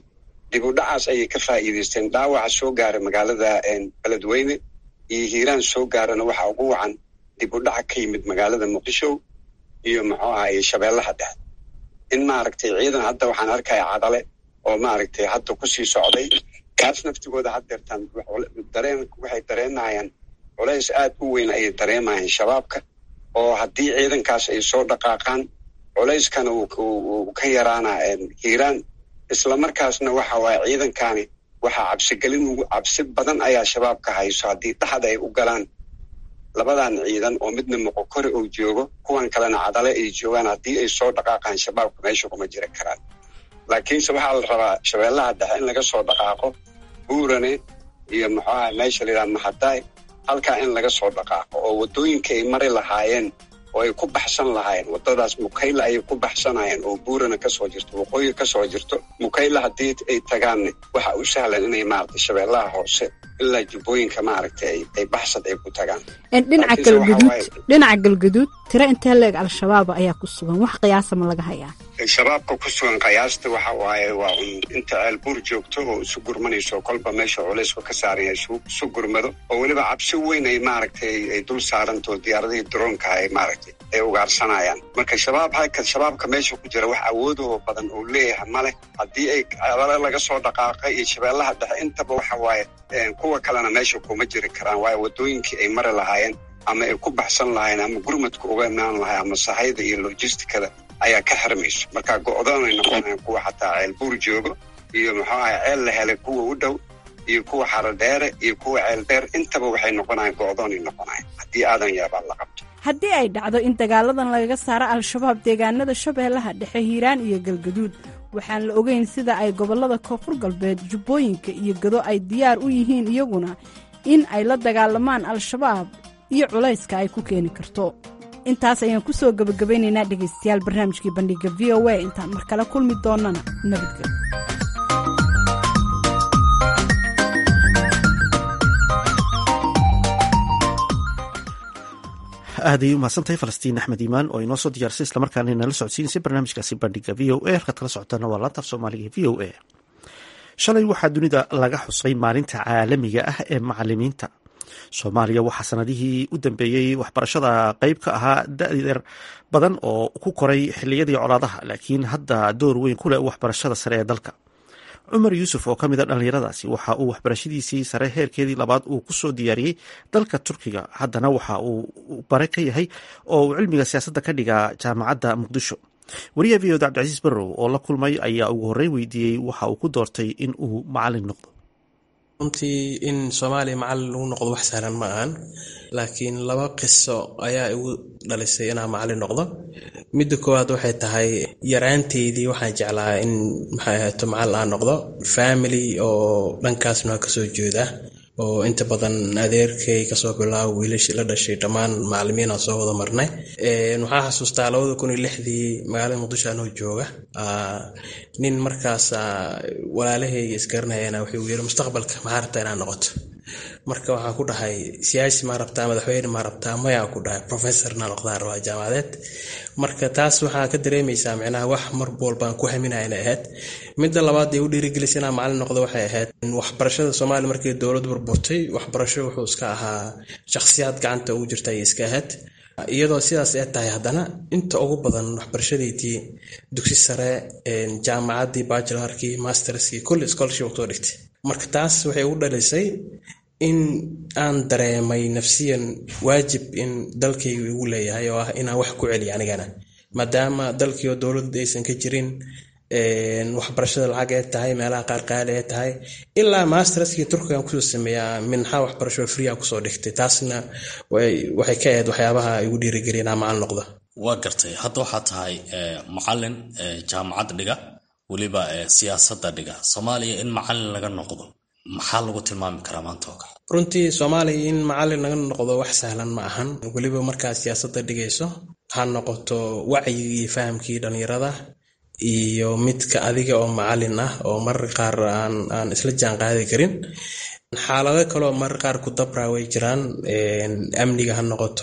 dib u dhacaas ayay ka faa'iidaysteen dhaawaca soo gaaray magaalada beledweyne iyo hiiraan soo gaarana waxa ugu wacan dib u dhaca ka yimid magaalada muqdisho iyo muxuu ahaye shabeellaha dhexe in maaragtay ciidan hadda waxaan arkaya cadale oo maaragtay hadda kusii socday kaas naftigooda haddeertaan dareen waxay dareenayaan culays aad u weyn ayay dareemayaan shabaabka oo haddii ciidankaas ay soo dhaqaaqaan culayskana uu ka yaraana hiiraan islamarkaasna waxa waaye ciidankani waxaa cabsigelin cabsi badan ayaa shabaabka hayso haddii dhaxda ay u galaan labadan ciidan oo midna moqokore uu joogo kuwan kalena cadale ay joogaan haddii ay soo dhaqaaqaan shabaabka meesha kuma jiri karaan laakiinse waxaa la rabaa shabeellaha dhexe in laga soo dhaqaaqo buurane iyo muxuu aha meesha la yidhaha maxadaay halkaa in laga soo dhaqaaqo oo waddooyinka ay mari lahaayeen oo ay ku baxsan lahaayeen waddadaas mukayla ayay ku baxsanayeen oo buurana kasoo jirto waqooyi kasoo jirto mukayla haddii ay tagaanne waxa u sahlan inay maaragtay shabeellaha hoose ilaa jubbooyinka maaragtay ay baxsad ay ku tagaan dhinaca galgaduud dhinaca galgaduud tiro intee leeg al-shabaab ayaa ku sugan wax qiyaasa ma laga hayaa shabaabka ku sugan qiyaasta waxa waaye waa un inta ceelbuur joogto oo isu gurmanayso kolba meesha culaysku ka saaran yahay isu gurmado oo weliba cabsi weyn ay maaragtay ay dul saaranto diyaaradihii droonka ay maaragtay ay ugaarsanayaan marka shabaab halka shabaabka meesha ku jira wax awoodoo badan oo leeyahay male haddii ay alale laga soo dhaqaaqay iyo shabeellaha dhexe intaba waxa waaye kuwa kalena meesha kuma jiri karaan waayo waddooyinkii ay mari lahaayeen ama ay ku baxsan lahaayeen ama gurmadka uga imaan lahayen ama sahayda iyo logisticada ayaa ka xirmayso marka go-doonay noqonayan kuwa xataa ceel buur joogo iyo muxuu ahay ceel la helay kuwa u dhow iyo kuwa xarodheere iyo kuwa ceel dheer intaba waxay noqonayan go-doonay noqonayan haddii aadan yaabaan la qabto haddii ay dhacdo in dagaaladan lagaga saaro al-shabaab deegaanada shabeellaha dhexe hiiraan iyo galgaduud waxaan la ogeyn sida ay gobollada koonfur galbeed jubbooyinka iyo gado ay diyaar u yihiin iyaguna in ay la dagaalamaan al-shabaab iyo culayska ay ku keeni karto intaas ayaan ku soo gebagabaynaynaa dhegaystayaal barnaamijkii bandhiga v o a intaan mar kale kulmi doonnana nabadgelyo aaday u mahadsantahay falastiin axmed iimaan oo inoo soo diyaarsay islamarkaana inala socodsiinaysa barnaamijkaasi bandhiga v o a halkaad kala socotaana waa laantaaf soomaaliga v o a shalay waxaa dunida laga xusay maalinta caalamiga ah ee macalimiinta soomaaliya waxaa sanadihii u dambeeyey waxbarashada qeyb ka ahaa da-deer badan oo ku koray xiliyadii colaadaha laakiin hadda door weyn ku leh waxbarashada sare ee dalka cumar yuusuf oo ka mid a dhallinyaradaasi waxa uu waxbarashadiisii sare heerkeedii labaad uu kusoo diyaariyey dalka turkiga haddana waxa uu bare ka yahay oo uu cilmiga siyaasadda ka dhigaa jaamacadda muqdisho wariyaha v oda cabdicasiis barrow oo la kulmay ayaa ugu horreyn weydiiyey waxa uu ku doortay in uu macalin noqdo runtii in soomaaliya macalin lagu noqdo wax sahlan ma ahan laakiin laba qiso ayaa igu dhalisay inaan macalin noqdo midda koowaad waxay tahay yaraanteydii waxaan jeclaa in maxay ahaato macalin aan noqdo family oo dhankaasna kasoo jeeda oo inta badan adeerkay kasoo bilaabo wiilashii la dhashay dhammaan macalimiin aan soo wada marnay waxaa xasuustaa labada kun iyo lixdii magaalada muqdisho anoo jooga nin markaas walaalahayga isgaranayana wuxuu yiri mustaqbalka maxaa rabtaa inaad noqoto marka waxaan ku dhahay siyaasi maa rabtaa madaxweyne maa rabtaa mayaa ku dhahay professor naa noqdaan rabaa jaamacadeed marka taas waxaa ka dareemaysaa micnaha wax mar walbaan ku haminaya inay ahayd midda labaad ee u dhiirigelisa inaan macalin noqdo waxay ahayd waxbarashada soomaaliya markii dowladdu burburtay waxbarasho wuxuu iska ahaa shakhsiyaad gacanta ugu jirta ayay iska ahayd iyadoo sidaas ee tahay haddana inta ugu badan waxbarashadeydii dugsi sare jaamacaddii bachelarkii masterskii kulli scholarship kusoo dhigtay marka taas waxay ugu dhalisay in aan dareemay nafsiyan waajib in dalkaygu igu leeyahay oo ah inaan wax ku celiyo anigana maadaama dalkii oo dowladda aysan ka jirin waxbarashada lacag ee tahay meelaha qaar qaali ee tahay ilaa masterskii turkigan kusoo sameeyaa minxa waxbarasho free aan kusoo dhigtay taasna waxay ka ahayd waxyaabaha igu dhiirigeliya inaan macalin noqdo waa gartay hadda waxaa tahay macalin jaamacad dhiga weliba siyaasadda dhiga soomaaliya in macalin laga noqdo maxaa lagu tilmaami karaa maanta oo kale runtii soomaaliya in macalin laga noqdo wax sahlan ma ahan weliba markaad siyaasadda dhigayso ha noqoto wacyigii iyo fahamkii dhallinyarada iyo midka adiga oo macalin ah oo marar qaar aan aan isla jaan qaadi karin xaalado kaleo marar qaar ku dabraa way jiraan amniga ha noqoto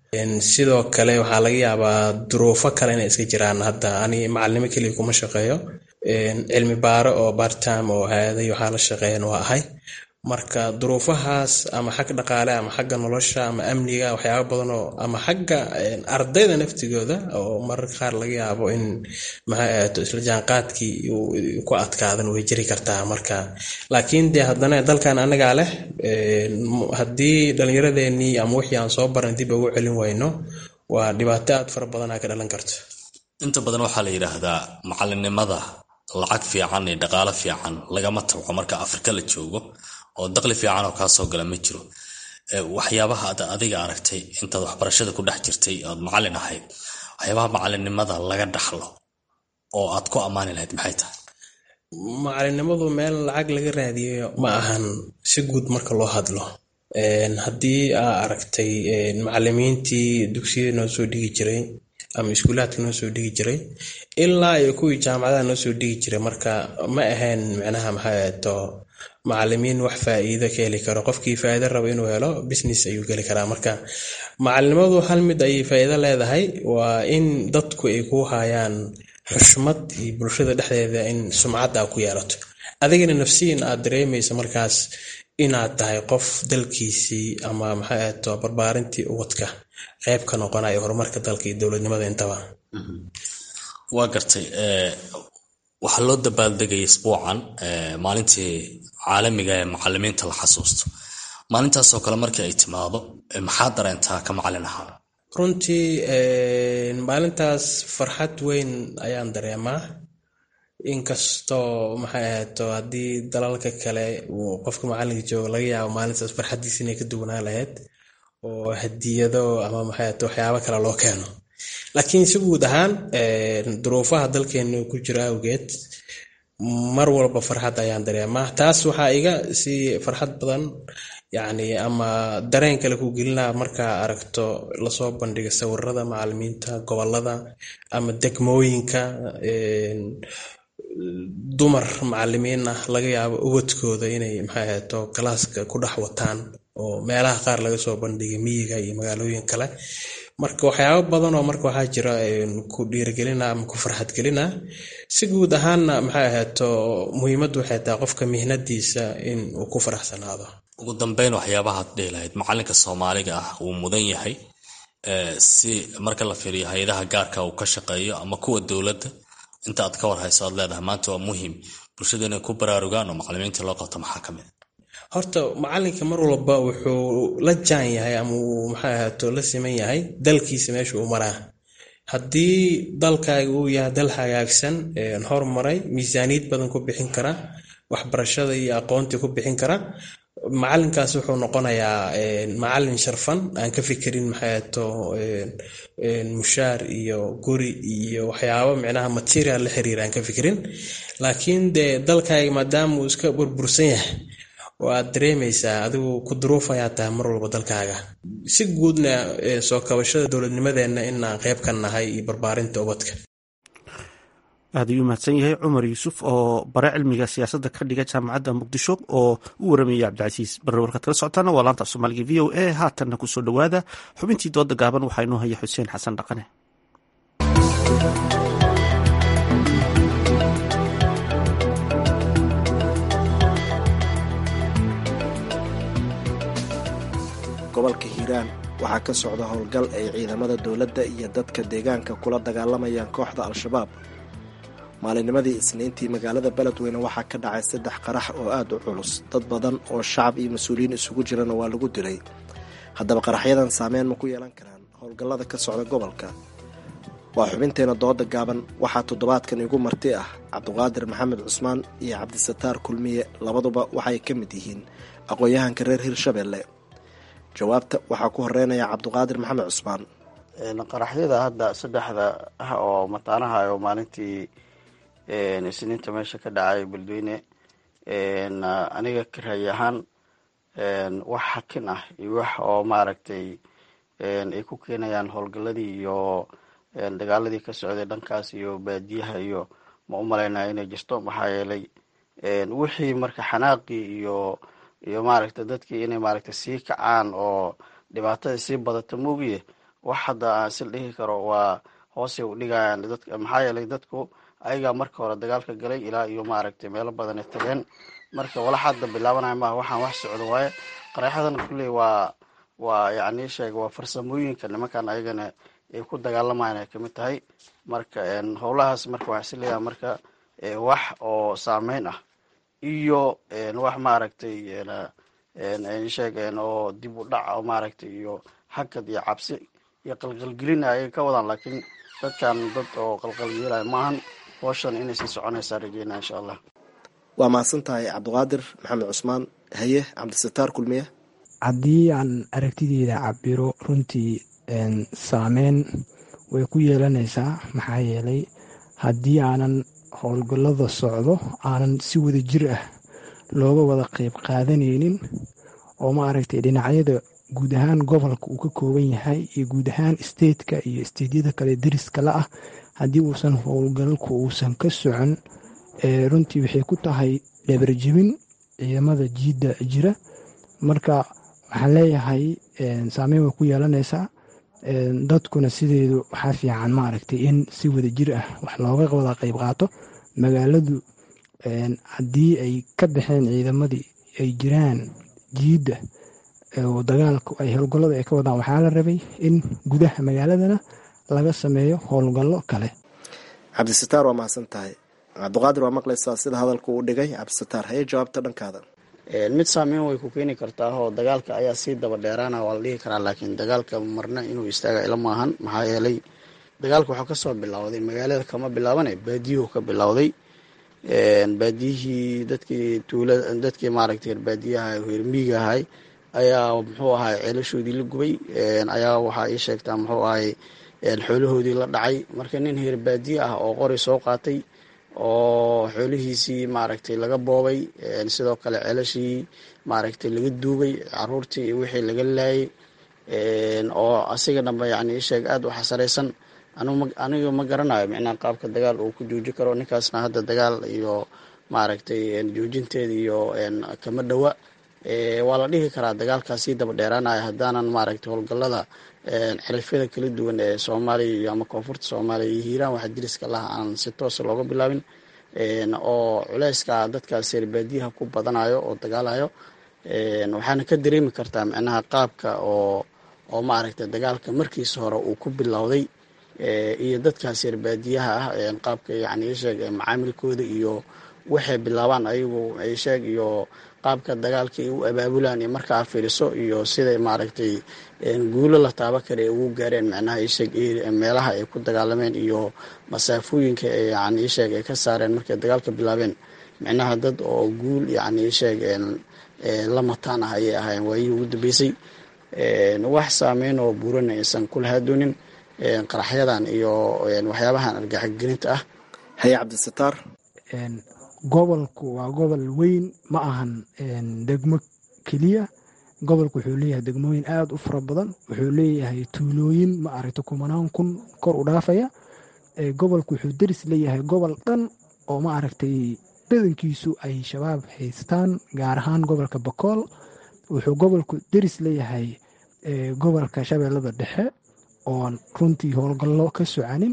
sidoo kale waxaa laga yaabaa duruufo kale inay iska jiraan hadda ani macalinimo keliya kuma shaqeeyo cilmi baaro oo bartime oo hay-aday waxaa la shaqeeyan waa ahay marka duruufahaas ama xag dhaqaale ama xagga nolosha ama amniga waxyaaba badan oo ama xagga ardayda naftigooda oo mararka qaar laga yaabo in maxay ahaato isla jaanqaadkii ku adkaadan way jiri kartaa marka laakiin dee haddana dalkan anagaa leh haddii dhallinyaradeenii ama wixii aan soo baran dib ugu celin wayno waa dhibaato aad fara badanaa ka dhalan karto inta badan waxaa la yidhaahdaa macalinimada lacag fiican iyo dhaqaalo fiican lagama tabco marka afrika la joogo oo daqli fiican oo kaa soo gala ma jiro waxyaabaha ad adiga aragtay intaad waxbarashada ku dhex jirtay ood macalin ahayd waxyaabaha macalinimada laga dhaxlo oo aad ku ammaani lahayd maxay tahay macalinimadu meel lacag laga raadiyo ma ahan si guud marka loo hadlo haddii aa aragtay macalimiintii dugsiyada noo soo dhigi jiray ama iskuulaadka noo soo dhigi jiray ilaa iyo kuwii jaamacadaha noo soo dhigi jiray marka ma ahayn micnaha maxay ahato macalimiin wax faa'iido ka heli karo qofkii faa'iido raba inuu helo business ayuu geli karaa marka macalinimadu hal mid ayay faa'iido leedahay waa in dadku ay ku hayaan xushmad iyo bulshada dhexdeeda in sumcadda ku yeelato adigana nafsiyan aad dareemaysa markaas inaad tahay qof dalkiisii ama maxay ahato barbaarintii ubadka qayb ka noqonayo horumarka dalka iyo dowladnimada intaba waa gartay waxaa loo dabaaldegaya isbuucan maalintii caalamiga ee macalimiinta la xasuusto maalintaasoo kale markii ay timaado maxaa dareentaa ka macalin ahaan runtii maalintaas farxad weyn ayaan dareemaa inkastoo maxay ahaato haddii dalalka kale uu qofka macalinka joogo laga yaabo maalintaas farxaddiisa inay ka duwanaan lahayd oo hadiyado ama maxay ahaato waxyaabo kale loo keeno laakiin si guud ahaan duruufaha dalkeenu ku jira awgeed mar walba farxad ayaan dareemaa taas waxaa iga sii farxad badan yacni ama dareen kale ku gelinaa markaa aragto lasoo bandhiga sawirada macalimiinta gobolada ama degmooyinka dumar macalimiin ah laga yaabo ubadkooda inay maxay ahaato galaaska ku dhex wataan oo meelaha qaar laga soo bandhigay miyiga iyo magaalooyin kale marka waxyaabo badan oo marka waxaa jira ku dhiirigelina ama ku farxad gelina si guud ahaanna maxay ahaato muhiimaddu waxay tahay qofka mihnadiisa in uu ku faraxsanaado ugu dambeyn waxyaabahaad dhihi lahayd macalinka soomaaliga ah wuu mudan yahay si marka la fiiriyo hay-adaha gaarka uu ka shaqeeyo ama kuwa dowladda inta aad ka war hayso aad leedahay maanta waa muhiim bulshada inay ku baraarugaan oo macalimiinta loo qabto maxaa ka mid horta macalinka mar walba wuxuu la jaan yahay ama uu maxay ahaato la siman yahay dalkiisa meesha uu maraa haddii dalkaaga uu yahay dal hagaagsan hormaray miisaaniyad badan ku bixin kara waxbarashada iyo aqoontii ku bixin kara macalinkaas wuxuu noqonayaa macalin sharfan aan ka fikirin maxay ahaato mushaar iyo guri iyo waxyaabo micnaha material la xiriira aan ka fikirin laakiin dee dalkaaga maadaama uu iska burbursan yahay oo aad dareemaysaa adigu ku duruuf ayaa tahay mar walba dalkaaga si guudna soo kabashada dowladnimadeenna inaan qayb ka nahay iyo barbaarinta ubadka aad ayuu mahadsan yahay cumar yuusuf oo bare cilmiga siyaasadda ka dhiga jaamacadda muqdisho oo u waramayay cabdicasiis barre warkaad kala socotaana waa laanta soomaaliga v o a haatanna kusoo dhowaada xubintii dooda gaaban waxaa inoo haya xuseen xasan dhaqane gobolka hiiraan waxaa ka socda howlgal ay ciidamada dowladda iyo dadka deegaanka kula dagaalamayaan kooxda al-shabaab maalinimadii isniintii magaalada beledweyne waxaa ka dhacay saddex qarax oo aad u culus dad badan oo shacab iyo mas-uuliyiin isugu jirana waa lagu dilay haddaba qaraxyadan saameyn ma ku yeelan karaan howlgallada ka socda gobolka waa xubinteena dooda gaaban waxaa toddobaadkan igu marti ah cabdiqaadir maxamed cusmaan iyo cabdisataar kulmiye labaduba waxay ka mid yihiin aqoon-yahanka reer hirshabelle jawaabta waxaa ku horeynaya cabdiqaadir maxamed cusmaan qaraxyada hadda saddexda ah oo mataanaha oo maalintii isniinta meesha ka dhacay beledweyne aniga karaay ahaan wax xakin ah iyo wax oo maaragtay ay ku keenayaan howlgaladii iyo dagaaladii ka socday dhankaas iyo baadiyaha iyo ma u malaynaya inay jirto maxaa yeelay wixii marka xanaaqii iyo iyo maaragta dadkii inay maaragta sii kacaan oo dhibaatada sii badata moogiye wax hadda aan sil dhihi karo waa hoosay u dhigayaan dadka maxaa yeelay dadku ayagaa marka hore dagaalka galay ilaa iyo maaragtay meelo badan ay tageen marka walax hadda bilaabanaya maaha waxaan wax socdo waaye qaraexadan kulley waa waa yacni sheeg waa farsamooyinka nimankan ayagana ay ku dagaalamayaan ay kamid tahay marka howlahaas marka waxaan isleeyahay marka wax oo saameyn ah iyo wax maaragtay sheeg oo dib u dhac oo maaragtay iyo hakad iyo cabsi iyo qalqalgelin ayay ka wadaan laakiin dadkan dad oo qalqalgelaya maahan howshan inay sii soconaysaa rajeynaa insha allah waa mahadsan tahay cabdiqaadir maxamed cusmaan haye cabdisataar kulmiye haddii aan aragtideyda cabiro runtii saameyn way ku yeelanaysaa maxaa yeelay haddii aanan howlgallada socdo aanan si wada jir ah looga wada qeyb qaadanaynin oo maaragtay dhinacyada guud ahaan gobolka uu ka kooban yahay iyo guud ahaan stateka iyo stateyada kale dariska la ah haddii uusan howlgalku uusan ka socon runtii waxay ku tahay dhabarjebin ciidamada jiidda jira marka waxaan leeyahay saameyn way ku yeelanaysaa dadkuna sideedu waxaa fiican maaragtay in si wada jir ah wax looga wada qeyb qaato magaaladu haddii ay ka baxeen ciidamadii ay jiraan jiidda oo dagaalku ay howlgallada ay ka wadaan waxaa la rabay in gudaha magaaladana laga sameeyo howlgallo kale cabdisataar waa mahadsan tahay cabdiqaadir waa maqlaysaa sida hadalku uu dhigay cabdisataar haye jawaabta dhankaada mid saameyn way ku keeni kartaa oo dagaalka ayaa sii daba dheeraana waa la dhihi karaa laakiin dagaalka marna inuu istaaga ila maahan maxaa yeelay dagaalka waxuu kasoo bilowday magaalada kama bilaabane baadiyuhu ka bilowday baadiyihii dadkii tuula dadkii maaragtay baadiyaha reermiiga ahay ayaa muxuu ahay ceelashoodii la gubay ayaa waxaa ii sheegtaa muxuu ahay xoolahoodii la dhacay marka nin heer baadiye ah oo qori soo qaatay oo xoolihiisii maaragtay laga boobay sidoo kale ceelashii maaragtay laga duugay caruurtii iyo wixii laga laayay oo asiga dhanba yani isheeg aada u xasaraysan aniga ma garanayo micnaha qaabka dagaal uu ku jooji karo ninkaasna hadda dagaal iyo maaragtay joojinteeda iyo kama dhowa waa la dhihi karaa dagaalkaas sii daba dheeraanaya haddaanan maaragtay howlgallada xilifyada kala duwan ee soomaaliya iyo ama koonfurta soomaaliya iyo hiiraan waxa diriska laha aan si toosa looga bilaabin oo culeyska dadkaas reerbaadiyaha ku badanayo oo dagaalayo waxaana ka dareemi kartaa micnaha qaabka oo oo maaragtay dagaalka markiisa hore uu ku bilowday iyo dadkaas reerbaadiyaha ah qaabka yani isheeg macaamilkooda iyo waxay bilaabaan ayagu isheeg iyo qaabka dagaalka ay u abaabulaan iyo markaa fiiriso iyo siday maaragtay guulo la taaba kale ay ugu gaareen micnaha isheeg meelaha ay ku dagaalameen iyo masaafooyinka yani isheeg ay ka saareen markay dagaalka bilaabeen micnaha dad oo guul yani isheeg la mataan ah ayay ahaayeen waayihii ugu dambeysay wax saameyn oo buurana aysan kulahaa doonin qaraxyadan iyo waxyaabahan argaxgelinta ah haye cabdisataar gobolku waa gobol weyn ma ahan degmo keliya gobolku wuxuu leeyahay degmooyin aada u fara badan wuxuu leeyahay tuulooyin ma aragta kumanaan kun kor u dhaafaya gobolku wuxuu deris leeyahay gobol dhan oo ma aragtay badankiisu ay shabaab haystaan gaar ahaan gobolka bakool wuxuu gobolku deris leeyahay gobolka shabeellada dhexe oon runtii howlgallo ka socanin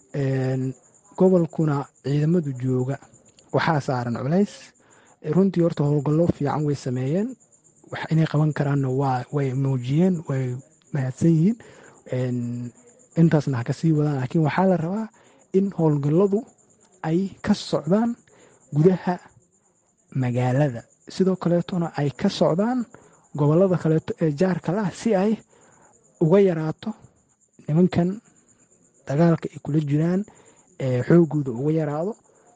gobolkuna ciidamadu jooga waxaa saaran culays runtii horta howlgallo fiican way sameeyeen inay qaban karaanna waa way muujiyeen way mahadsan yihiin intaasna ha kasii wadaan laakiin waxaa la rabaa in howlgalladu ay ka socdaan gudaha magaalada sidoo kaleetona ay ka socdaan gobollada kaleeto ee jaarka lah si ay uga yaraato nimankan dagaalka ay kula jiraan xoogooda uga yaraado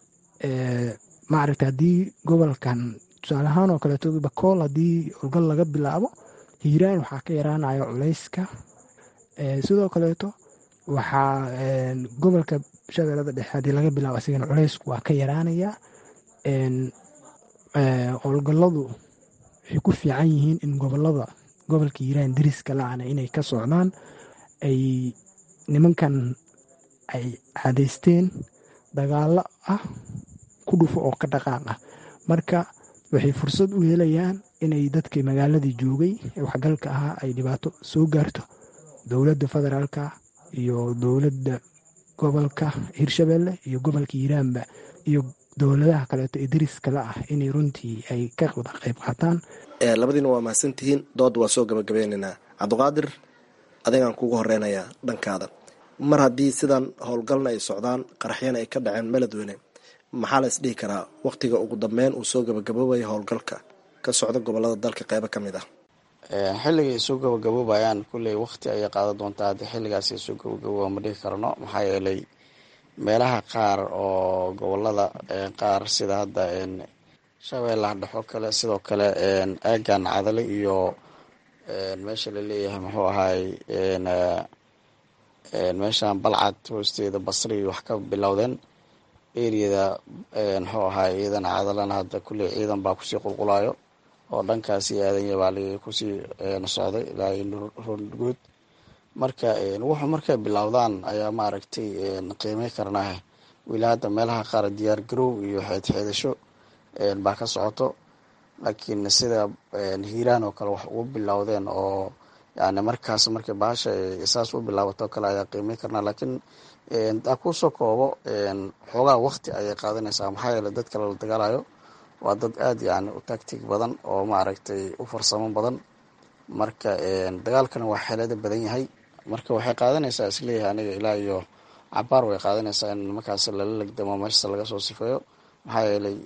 maaragta haddii gobolkan tusaale ahaan oo kaleeto bakool haddii howlgal laga bilaabo hiiraan waxaa ka yaraanaya culayska sidoo kaleeto waxaa gobolka shabeellada dhexe haddii laga bilaabo asigana culaysku waa ka yaraanaya howlgalladu waxay ku fiican yihiin in gobolada gobolka hiiraan deriska la-ana inay ka socdaan ay nimankan ay cadaysteen dagaalo ah ku dhufo oo ka dhaqaaq ah marka waxay fursad u helayaan inay dadkii magaaladii joogay ee waxgalka ahaa ay dhibaato soo gaarto dowladda federaalka iyo dowladda gobolka hirshabelle iyo gobolka hiiraanba iyo dowladaha kaleeto ee dariskala ah inay runtii ay ka wada qayb qaataan labadiina waa mahadsantihiin dood waa soo gabagabeynaynaa cabdiqaadir adigaan kugu horeynayaa dhankaada mar haddii sidan howlgalna ay socdaan qaraxyana ay ka dhaceen meladweyne maxaa la isdhihi karaa wakhtiga ugu dambeyn uu soo gabagaboobaya howlgalka ka socda gobolada dalka qeybo ka mid ah xilligay soo gabagaboobayaan kulley waqti ayay qaadan doontaa haddii xilligaas ay soo gabagabooba ma dhihi karno maxaa yeelay meelaha qaar oo gobolada qaar sida hadda shabeellaha dhexo kale sidoo kale aagan cadale iyo meesha laleeyahay muxuu ahaay meeshan balcad hoosteeda basri wax ka bilowdeen eriyada muxuu ahaay ciidan cadalana hadda kulley ciidan baa kusii qulqulayo oo dhankaasi aadanya baa kusii socday ilaa rondgood marka wuxuu markay bilowdaan ayaa maaragtay qiimey karnaa weli hadda meelaha qaar diyaar garow iyo xeedxeedasho baa ka socoto laakiin sida hiiraan oo kale wax ugu bilowdeen oo yani markaas markay bahasha saas u bilaabato kale ayaa qiimey karnaa laakiin daa kusoo koobo xoogaa waqti ayay qaadanaysaa maxaa yeele dadka lala dagaalayo waa dad aada yani u tactig badan oo maaragtay u farsamo badan marka dagaalkana waa xeelada badan yahay marka waxay qaadanaysaa isleeyahay aniga ilaa iyo cabaar way qaadanaysaa in nimankaas lala legdamo meeshasa laga soo sifeeyo maxaa yeelay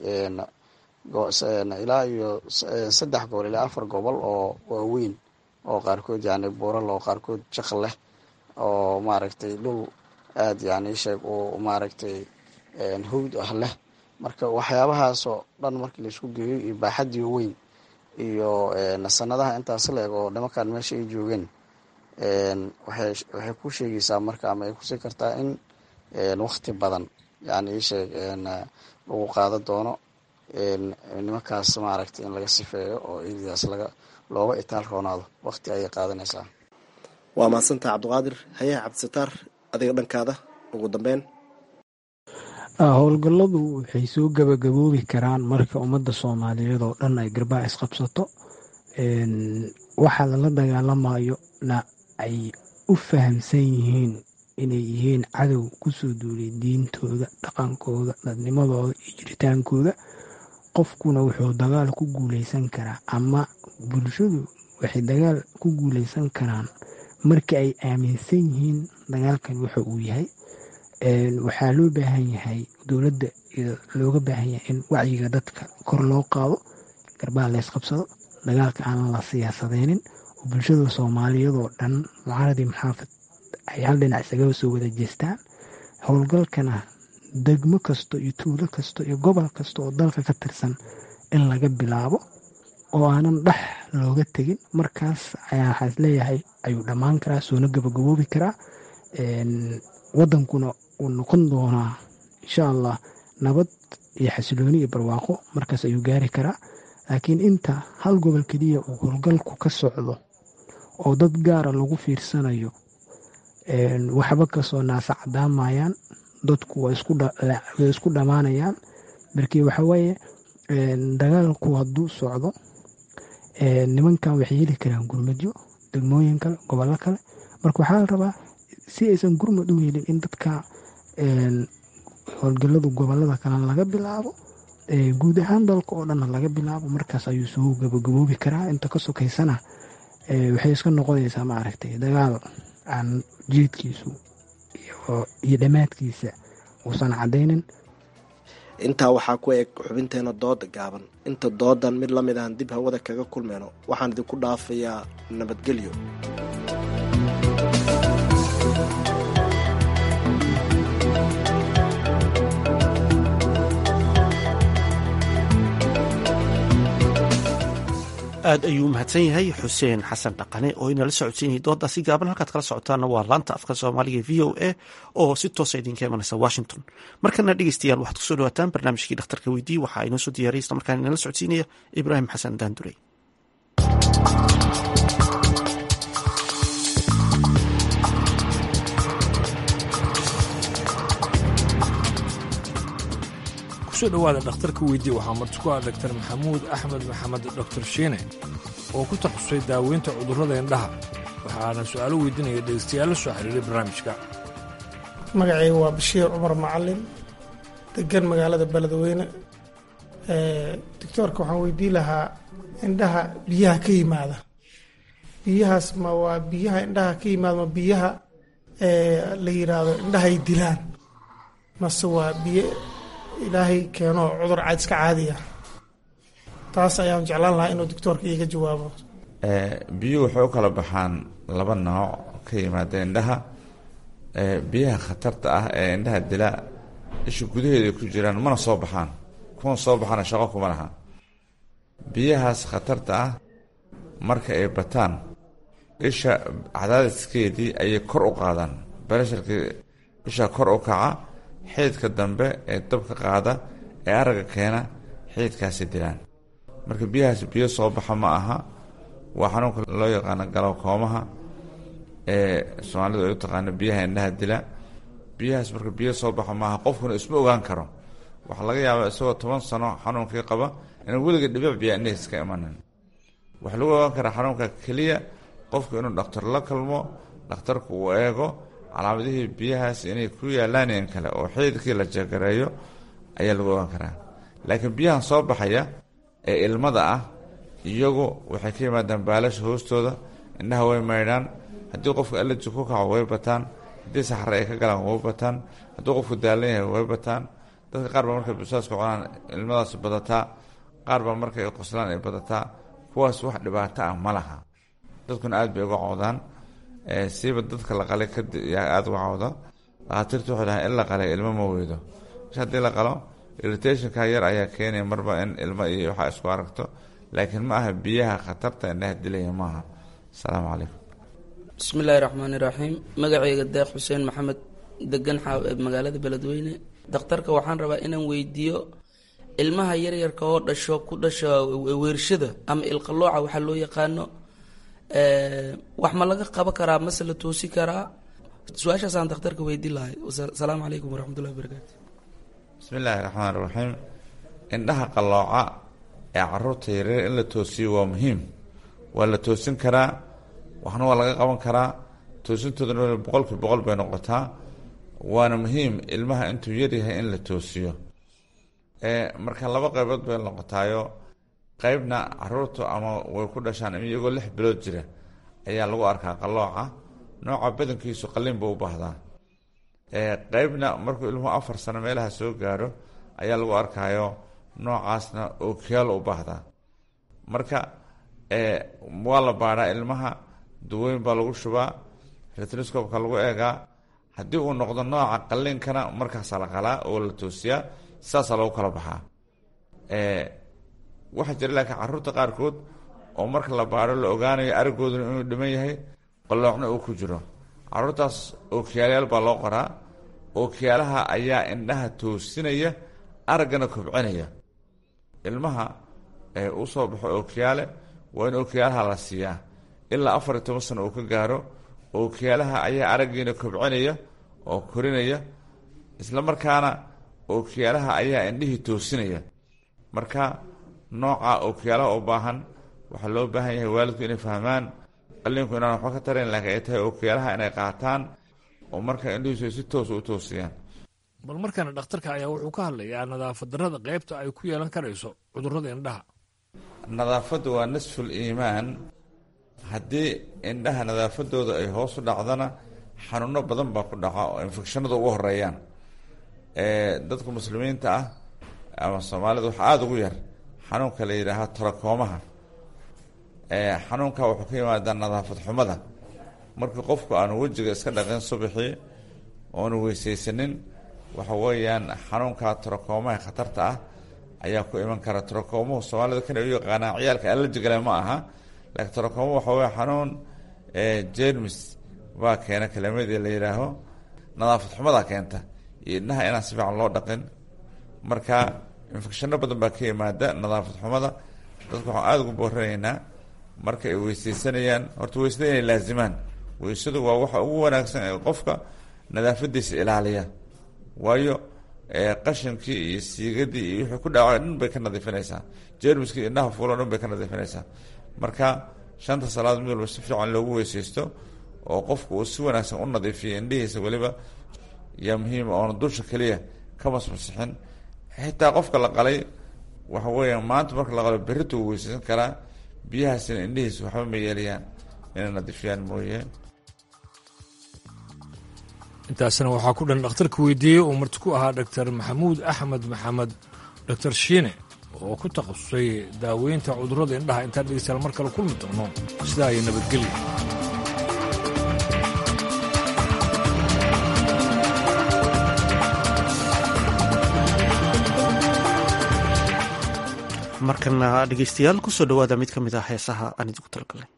ilaa iyo saddex gobol ilaa afar gobol oo waaweyn oo qaarkood yani buural oo qaarkood jaq leh oo maaragtay dhul aada yani sheeg uu maaragtay hawd ah leh marka waxyaabahaasoo dhan markii laisku geeyo iyo baaxadii weyn iyo sanadaha intaas la eg oo nimankan meesha ay joogeen waxay waxay ku sheegaysaa marka ama ay kusii kartaa in wakti badan yani isheeg lagu qaado doono nimankaas maaragtay in laga sifeeyo oo eridaas laga looga itaal roonaado wakti ayay qaadanaysaa waa mahadsantaha cabdiqaadir hayaha cabdisataar adiga dhankaada ugu dambeyn howlgalladu waxay soo gabagaboobi karaan marka ummadda soomaaliyeed oo dhan ay garbaa isqabsato waxaa lala dagaalamayo na ay u fahamsan yihiin inay yihiin cadow kusoo duulay diintooda dhaqankooda dadnimadooda iyo jiritaankooda qofkuna wuxuu dagaal ku guuleysan karaa ama bulshadu waxay dagaal ku guuleysan karaan marka ay aaminsan yihiin dagaalkan wuxa uu yahay waxaa loo baahan yahay dowladda looga baahan yahay in wacyiga dadka kor loo qaado garbaa laysqabsado dagaalka aan la siyaasadeynin oo bulshada soomaaliyadoo dhan mucaaradii maxaafad ay hal dhinac isaga soo wada jeestaan howlgalkana degmo kasto iyo tuulo kasto iyo gobol kasta oo dalka ka tirsan in laga bilaabo oo aanan dhex looga tegin markaas ayaa waxaas leeyahay ayuu dhammaan karaa soona gabagaboobi karaa wadankuna uu noqon doonaa insha allah nabad iyo xasilooni iyo barwaaqo markaas ayuu gaari karaa laakiin inta hal gobol keliya uu howlgalku ka socdo oo dad gaara lagu fiirsanayo waxba kasoo naasa cadaamayaan dadku way isku dhammaanayaan markii waxawaaye dagaalku hadduu socdo nimankan waxay heli karaan gurmadyo degmooyin kale gobollo kale marka waxaa la rabaa si aysan gurmad u helin in dadka howlgaladu gobolada kale laga bilaabo guud ahaan dalka oo dhanna laga bilaabo markaas ayuu soo gabagaboobi karaa inta ka sokaysana waxay iska noqonaysaa maaragtay dagaal aan jeedkiisu iyo dhammaadkiisa uusan caddaynin intaa waxaa ku eg xubinteena dooda gaaban inta doodan mid la mid ahan dib hawada kaga kulmayno waxaan idinku dhaafayaa nabadgelyo aad ayuu mahadsan yahay xuseen xasan dhaqane oo inala socodsiinayay doodaasi gaaban halkaad kala socotaana waa laanta afka soomaaliga v o a oo si toosa idinka imanaysa washington markana dhegeystayaal waxaad kusoo dhawaataan barnaamijkii dhakhtarka weydii waxaa inoo soo diyaariya isla markaan inala socodsiinaya ibraahim xasan daandurey kusoo dhowaada dhakhtarka weydii waxaa marti ku ah daktar maxamuud axmed maxamed doktor shiine oo ku takhasusay daaweynta cudurrada indhaha waxaana su-aalo weydiinaya dhegeystayaal la soo xiriiray barnaamijka magacayga waa bashiir cumar macalin degan magaalada beledweyne doctoorka waxaan weydiin lahaa indhaha biyaha ka yimaada biyahaas ma waa biyaha indhaha ka yimaada ma biyaha la yiraahdo indhahay dilaan mase waa biyo ilaahay keeno cudur caad iska caadiya taas ayaan jeclaan lahaa inuu doctoorka iiga jawaabo biyuhu waxay u kala baxaan laba nooc ka yimaada indhaha biyaha khatarta ah ee indhaha dila isha gudaheeda ku jiraan mana soo baxaan kuwan soo baxana shaqo kuma laha biyahaas khatarta ah marka ay bataan isha cadaadiskeedii ayay kor u qaadaan baresharkii isha kor u kaca xiidka dambe ee dabka qaada ee aragga keena xiidkaasi dilaan marka biyahaas biyo soo baxa ma aha waa xanuunka loo yaqaano galowkoomaha ee soomaalidu ay u taqaano biyaha indhaha dila biyahaas marka biyo soo baxa maaha qofkuna isma ogaan karo waxaa laga yaabaa isagoo toban sano xanuunkii qaba inaan weliga dhibic biyaa indhihiis ka imanin waxaa lagu ogaan karaa xanuunka keliya qofku inuu dhakhtar la kalmo dhakhtarku uu eego calaamadihii biyahaas inay ku yaalaan in kale oo xiidkii la jagareeyo ayaa lagu ogaan karaa laakiin biyahan soo baxaya ee ilmada ah iyagu waxay ka yimaadaan baalasha hoostooda indhaha way maydhaan haddii qofku allerji ku kaco way bataan haddii saxare ay ka galaan way bataan haddii qofku daalan yahay way bataan dadka qaar baa markay busaaska cunaan ilmadaas badataa qaar baa markay qoslaan ay badataa kuwaas wax dhibaato ah ma laha dadkuna aad bay uga cawdaan siiba dadka la qalay aada uga cawda dhakhaatiirtu waxay dhahaan in la qalay ilmo ma weydo marka haddii la qalo irritationka yar ayaa keenaya marba in ilmo iyo waxaa isku aragto laakiin ma aha biyaha khatarta indhaha dilaya maaha asalaamu calaykum bismillaahi raxmaani raxiim magacayga deeq xuseen maxamed degan magaalada beledweyne dakhtarka waxaan rabaa inaan weydiiyo ilmaha yaryarka oo dhasho ku dhasha weershada ama ilqalooca waxaa loo yaqaano wax ma laga qaban karaa mase la toosi karaa su-aashaasaan dakhtarka weydiin lahay asalaamu calaykum waraxmatullahi wabarakaatu bismi illaahi raxmaan raxiim indhaha qallooca ee caruurta yaryar in la toosiyo waa muhiim waa la toosin karaa waxna waa laga qaban karaa toosintoodana boqolkii boqol bay noqotaa waana muhiim ilmaha intuu yaryahay in la toosiyo marka laba qaybood bay noqotaayo qeybna caruurtu ama way ku dhashaan iyagoo lix bilood jira ayaa lagu arkaa qallooca nooca badankiisu qalliin buu u baahdaa qeybna markuu ilmuhu afar sano meelaha soo gaaro ayaa lagu arkaayo noocaasna ookiyaal u baahdaa marka waa la baadhaa ilmaha duweyn baa lagu shubaa retnoscopka lagu eegaa haddii uu noqdo nooca qalliinkana markaasaa la qalaa oo la toosiyaa saasaa lagu kala baxaa waxaa jira laakiin caruurta qaarkood oo marka la baadho la ogaanayo aragooduna inuu dhiman yahay qalloocna uu ku jiro caruurtaas ookiyaalayaal baa loo qoraa ookiyaalaha ayaa indhaha toosinaya araggana kobcinaya ilmaha u soo baxo ookiyaale waa in ookiyaalaha la siiyaa ilaa afar iyo toban sano uu ka gaaro ookiyaalaha ayaa araggiina kobcinaya oo korinaya isla markaana ookiyaalaha ayaa indhihii toosinaya marka nooca ookiyaalaha u baahan waxaa loo baahan yahay waalidku inay fahmaan qalliinku inaan waxba ka tarayn laakiin ay tahay ookiyaalaha inay qaataan oo marka indhihiisu ay si toos u toosiyaan bal markaana dhakhtarka ayaa wuxuu ka hadlayaa nadaafad darrada qaybta ay ku yeelan karayso cudurrada indhaha nadaafaddu waa nisful iimaan haddii indhaha nadaafadooda ay hoos u dhacdana xanuuno badan baa ku dhaca oo infekshanadu ugu horeeyaan dadka muslimiinta ah ama soomaalida waxaa aada ugu yar xanuunka la yidhaaha tarakoomaha xanuunka wuxuu ka yimaadaa nadaafad xumada markii qofku aanu wejiga iska dhaqin subaxii oonu weysaysanin waxa weeyaan xanuunka tarakoomaha khatarta ah ayaa ku iman kara tarakoomuhu soomaalida kana u yaqaanaa ciyaalka allerjigale ma aha laakiin tarakoomo waxa weya xanuun jermis baa keena kelimadii la yidhaaho nadaafad xumadaa keenta iyo indhaha inaan si fiican loo dhaqin marka infecshano badan baa ka yimaada nadaafad xumada dadka waxaan aada ugu booranaynaa marka ay weysaysanayaan horta weysada inay laazimaan weysadu waa waxa ugu wanaagsan ee qofka nadaafadiisa ilaaliya waayo qashinkii iyo siigadii iyo wixii ku dhaca dhan bay ka nadiifinaysaa jermiskii indhaha fuulo dhan bay ka nadiifinaysaa marka shanta salaadood mid walba si fiican loogu weyseysto oo qofku uu si wanaagsan u nadiifiyo indhihiisa weliba yaa muhiima oona dusha keliya ka masmasixin xitaa qofka la qalay waxa weeya maanta marka la qalo berrita uu weyseysan karaa biyahaasina indhihiisa waxba ma yeelayaan inay nadiifiyaan mooye intaasna waxaa ku dhan dhakhtarka weydiiyey uu marti ku ahaa dhaktar maxamuud axmed maxamed dhaktar shiine oo ku takhasusay daaweynta cudurrada indhaha intaan dhegeystayaal mar kale kulmi doono sidaa iyo nabadgelya markana dhegeystayaal kusoo dhowaada mid ka mid ah heesaha aan idinku talagalnay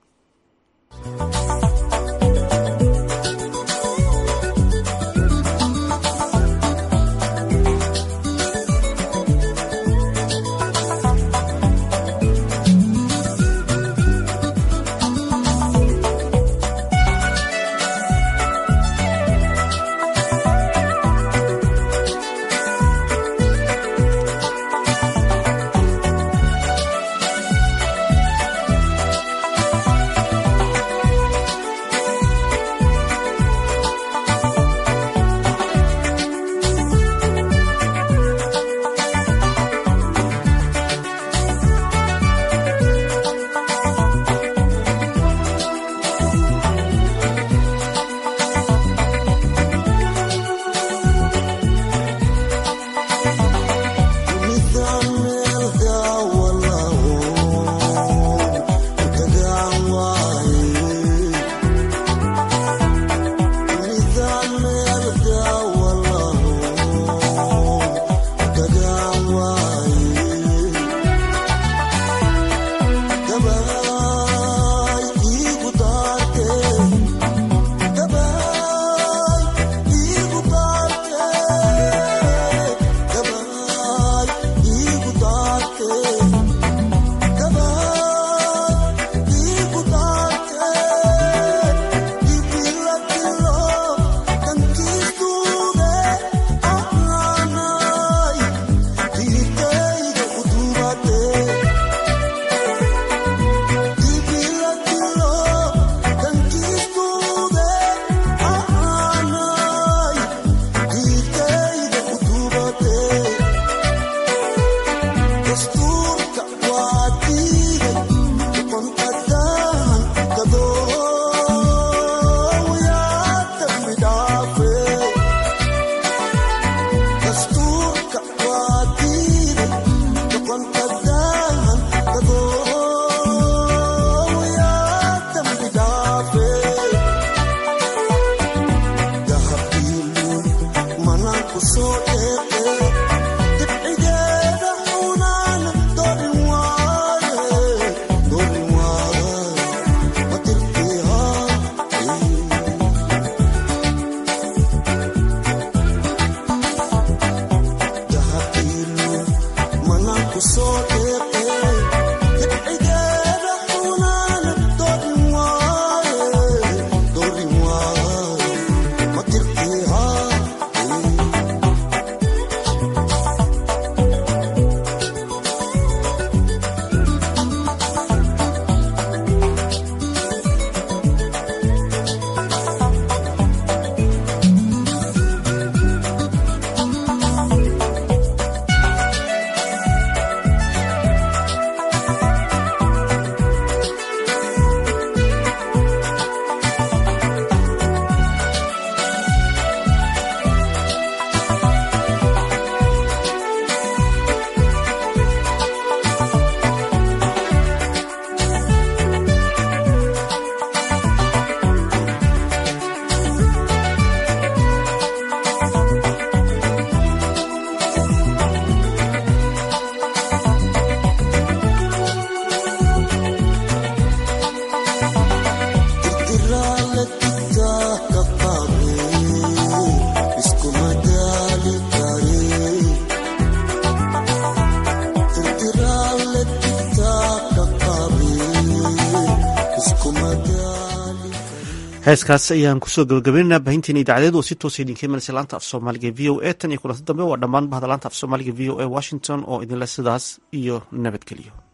heeskaas ayaan kusoo gabagabaynaynaa baahinteena idaacadeed oo si toosa idinka imanaysa laanta af soomaaliga v o a tan iyo kulanti dambe waa dhammaan bahda laanta af soomaaliga v o a washington oo idinle sidaas iyo nabadgelyo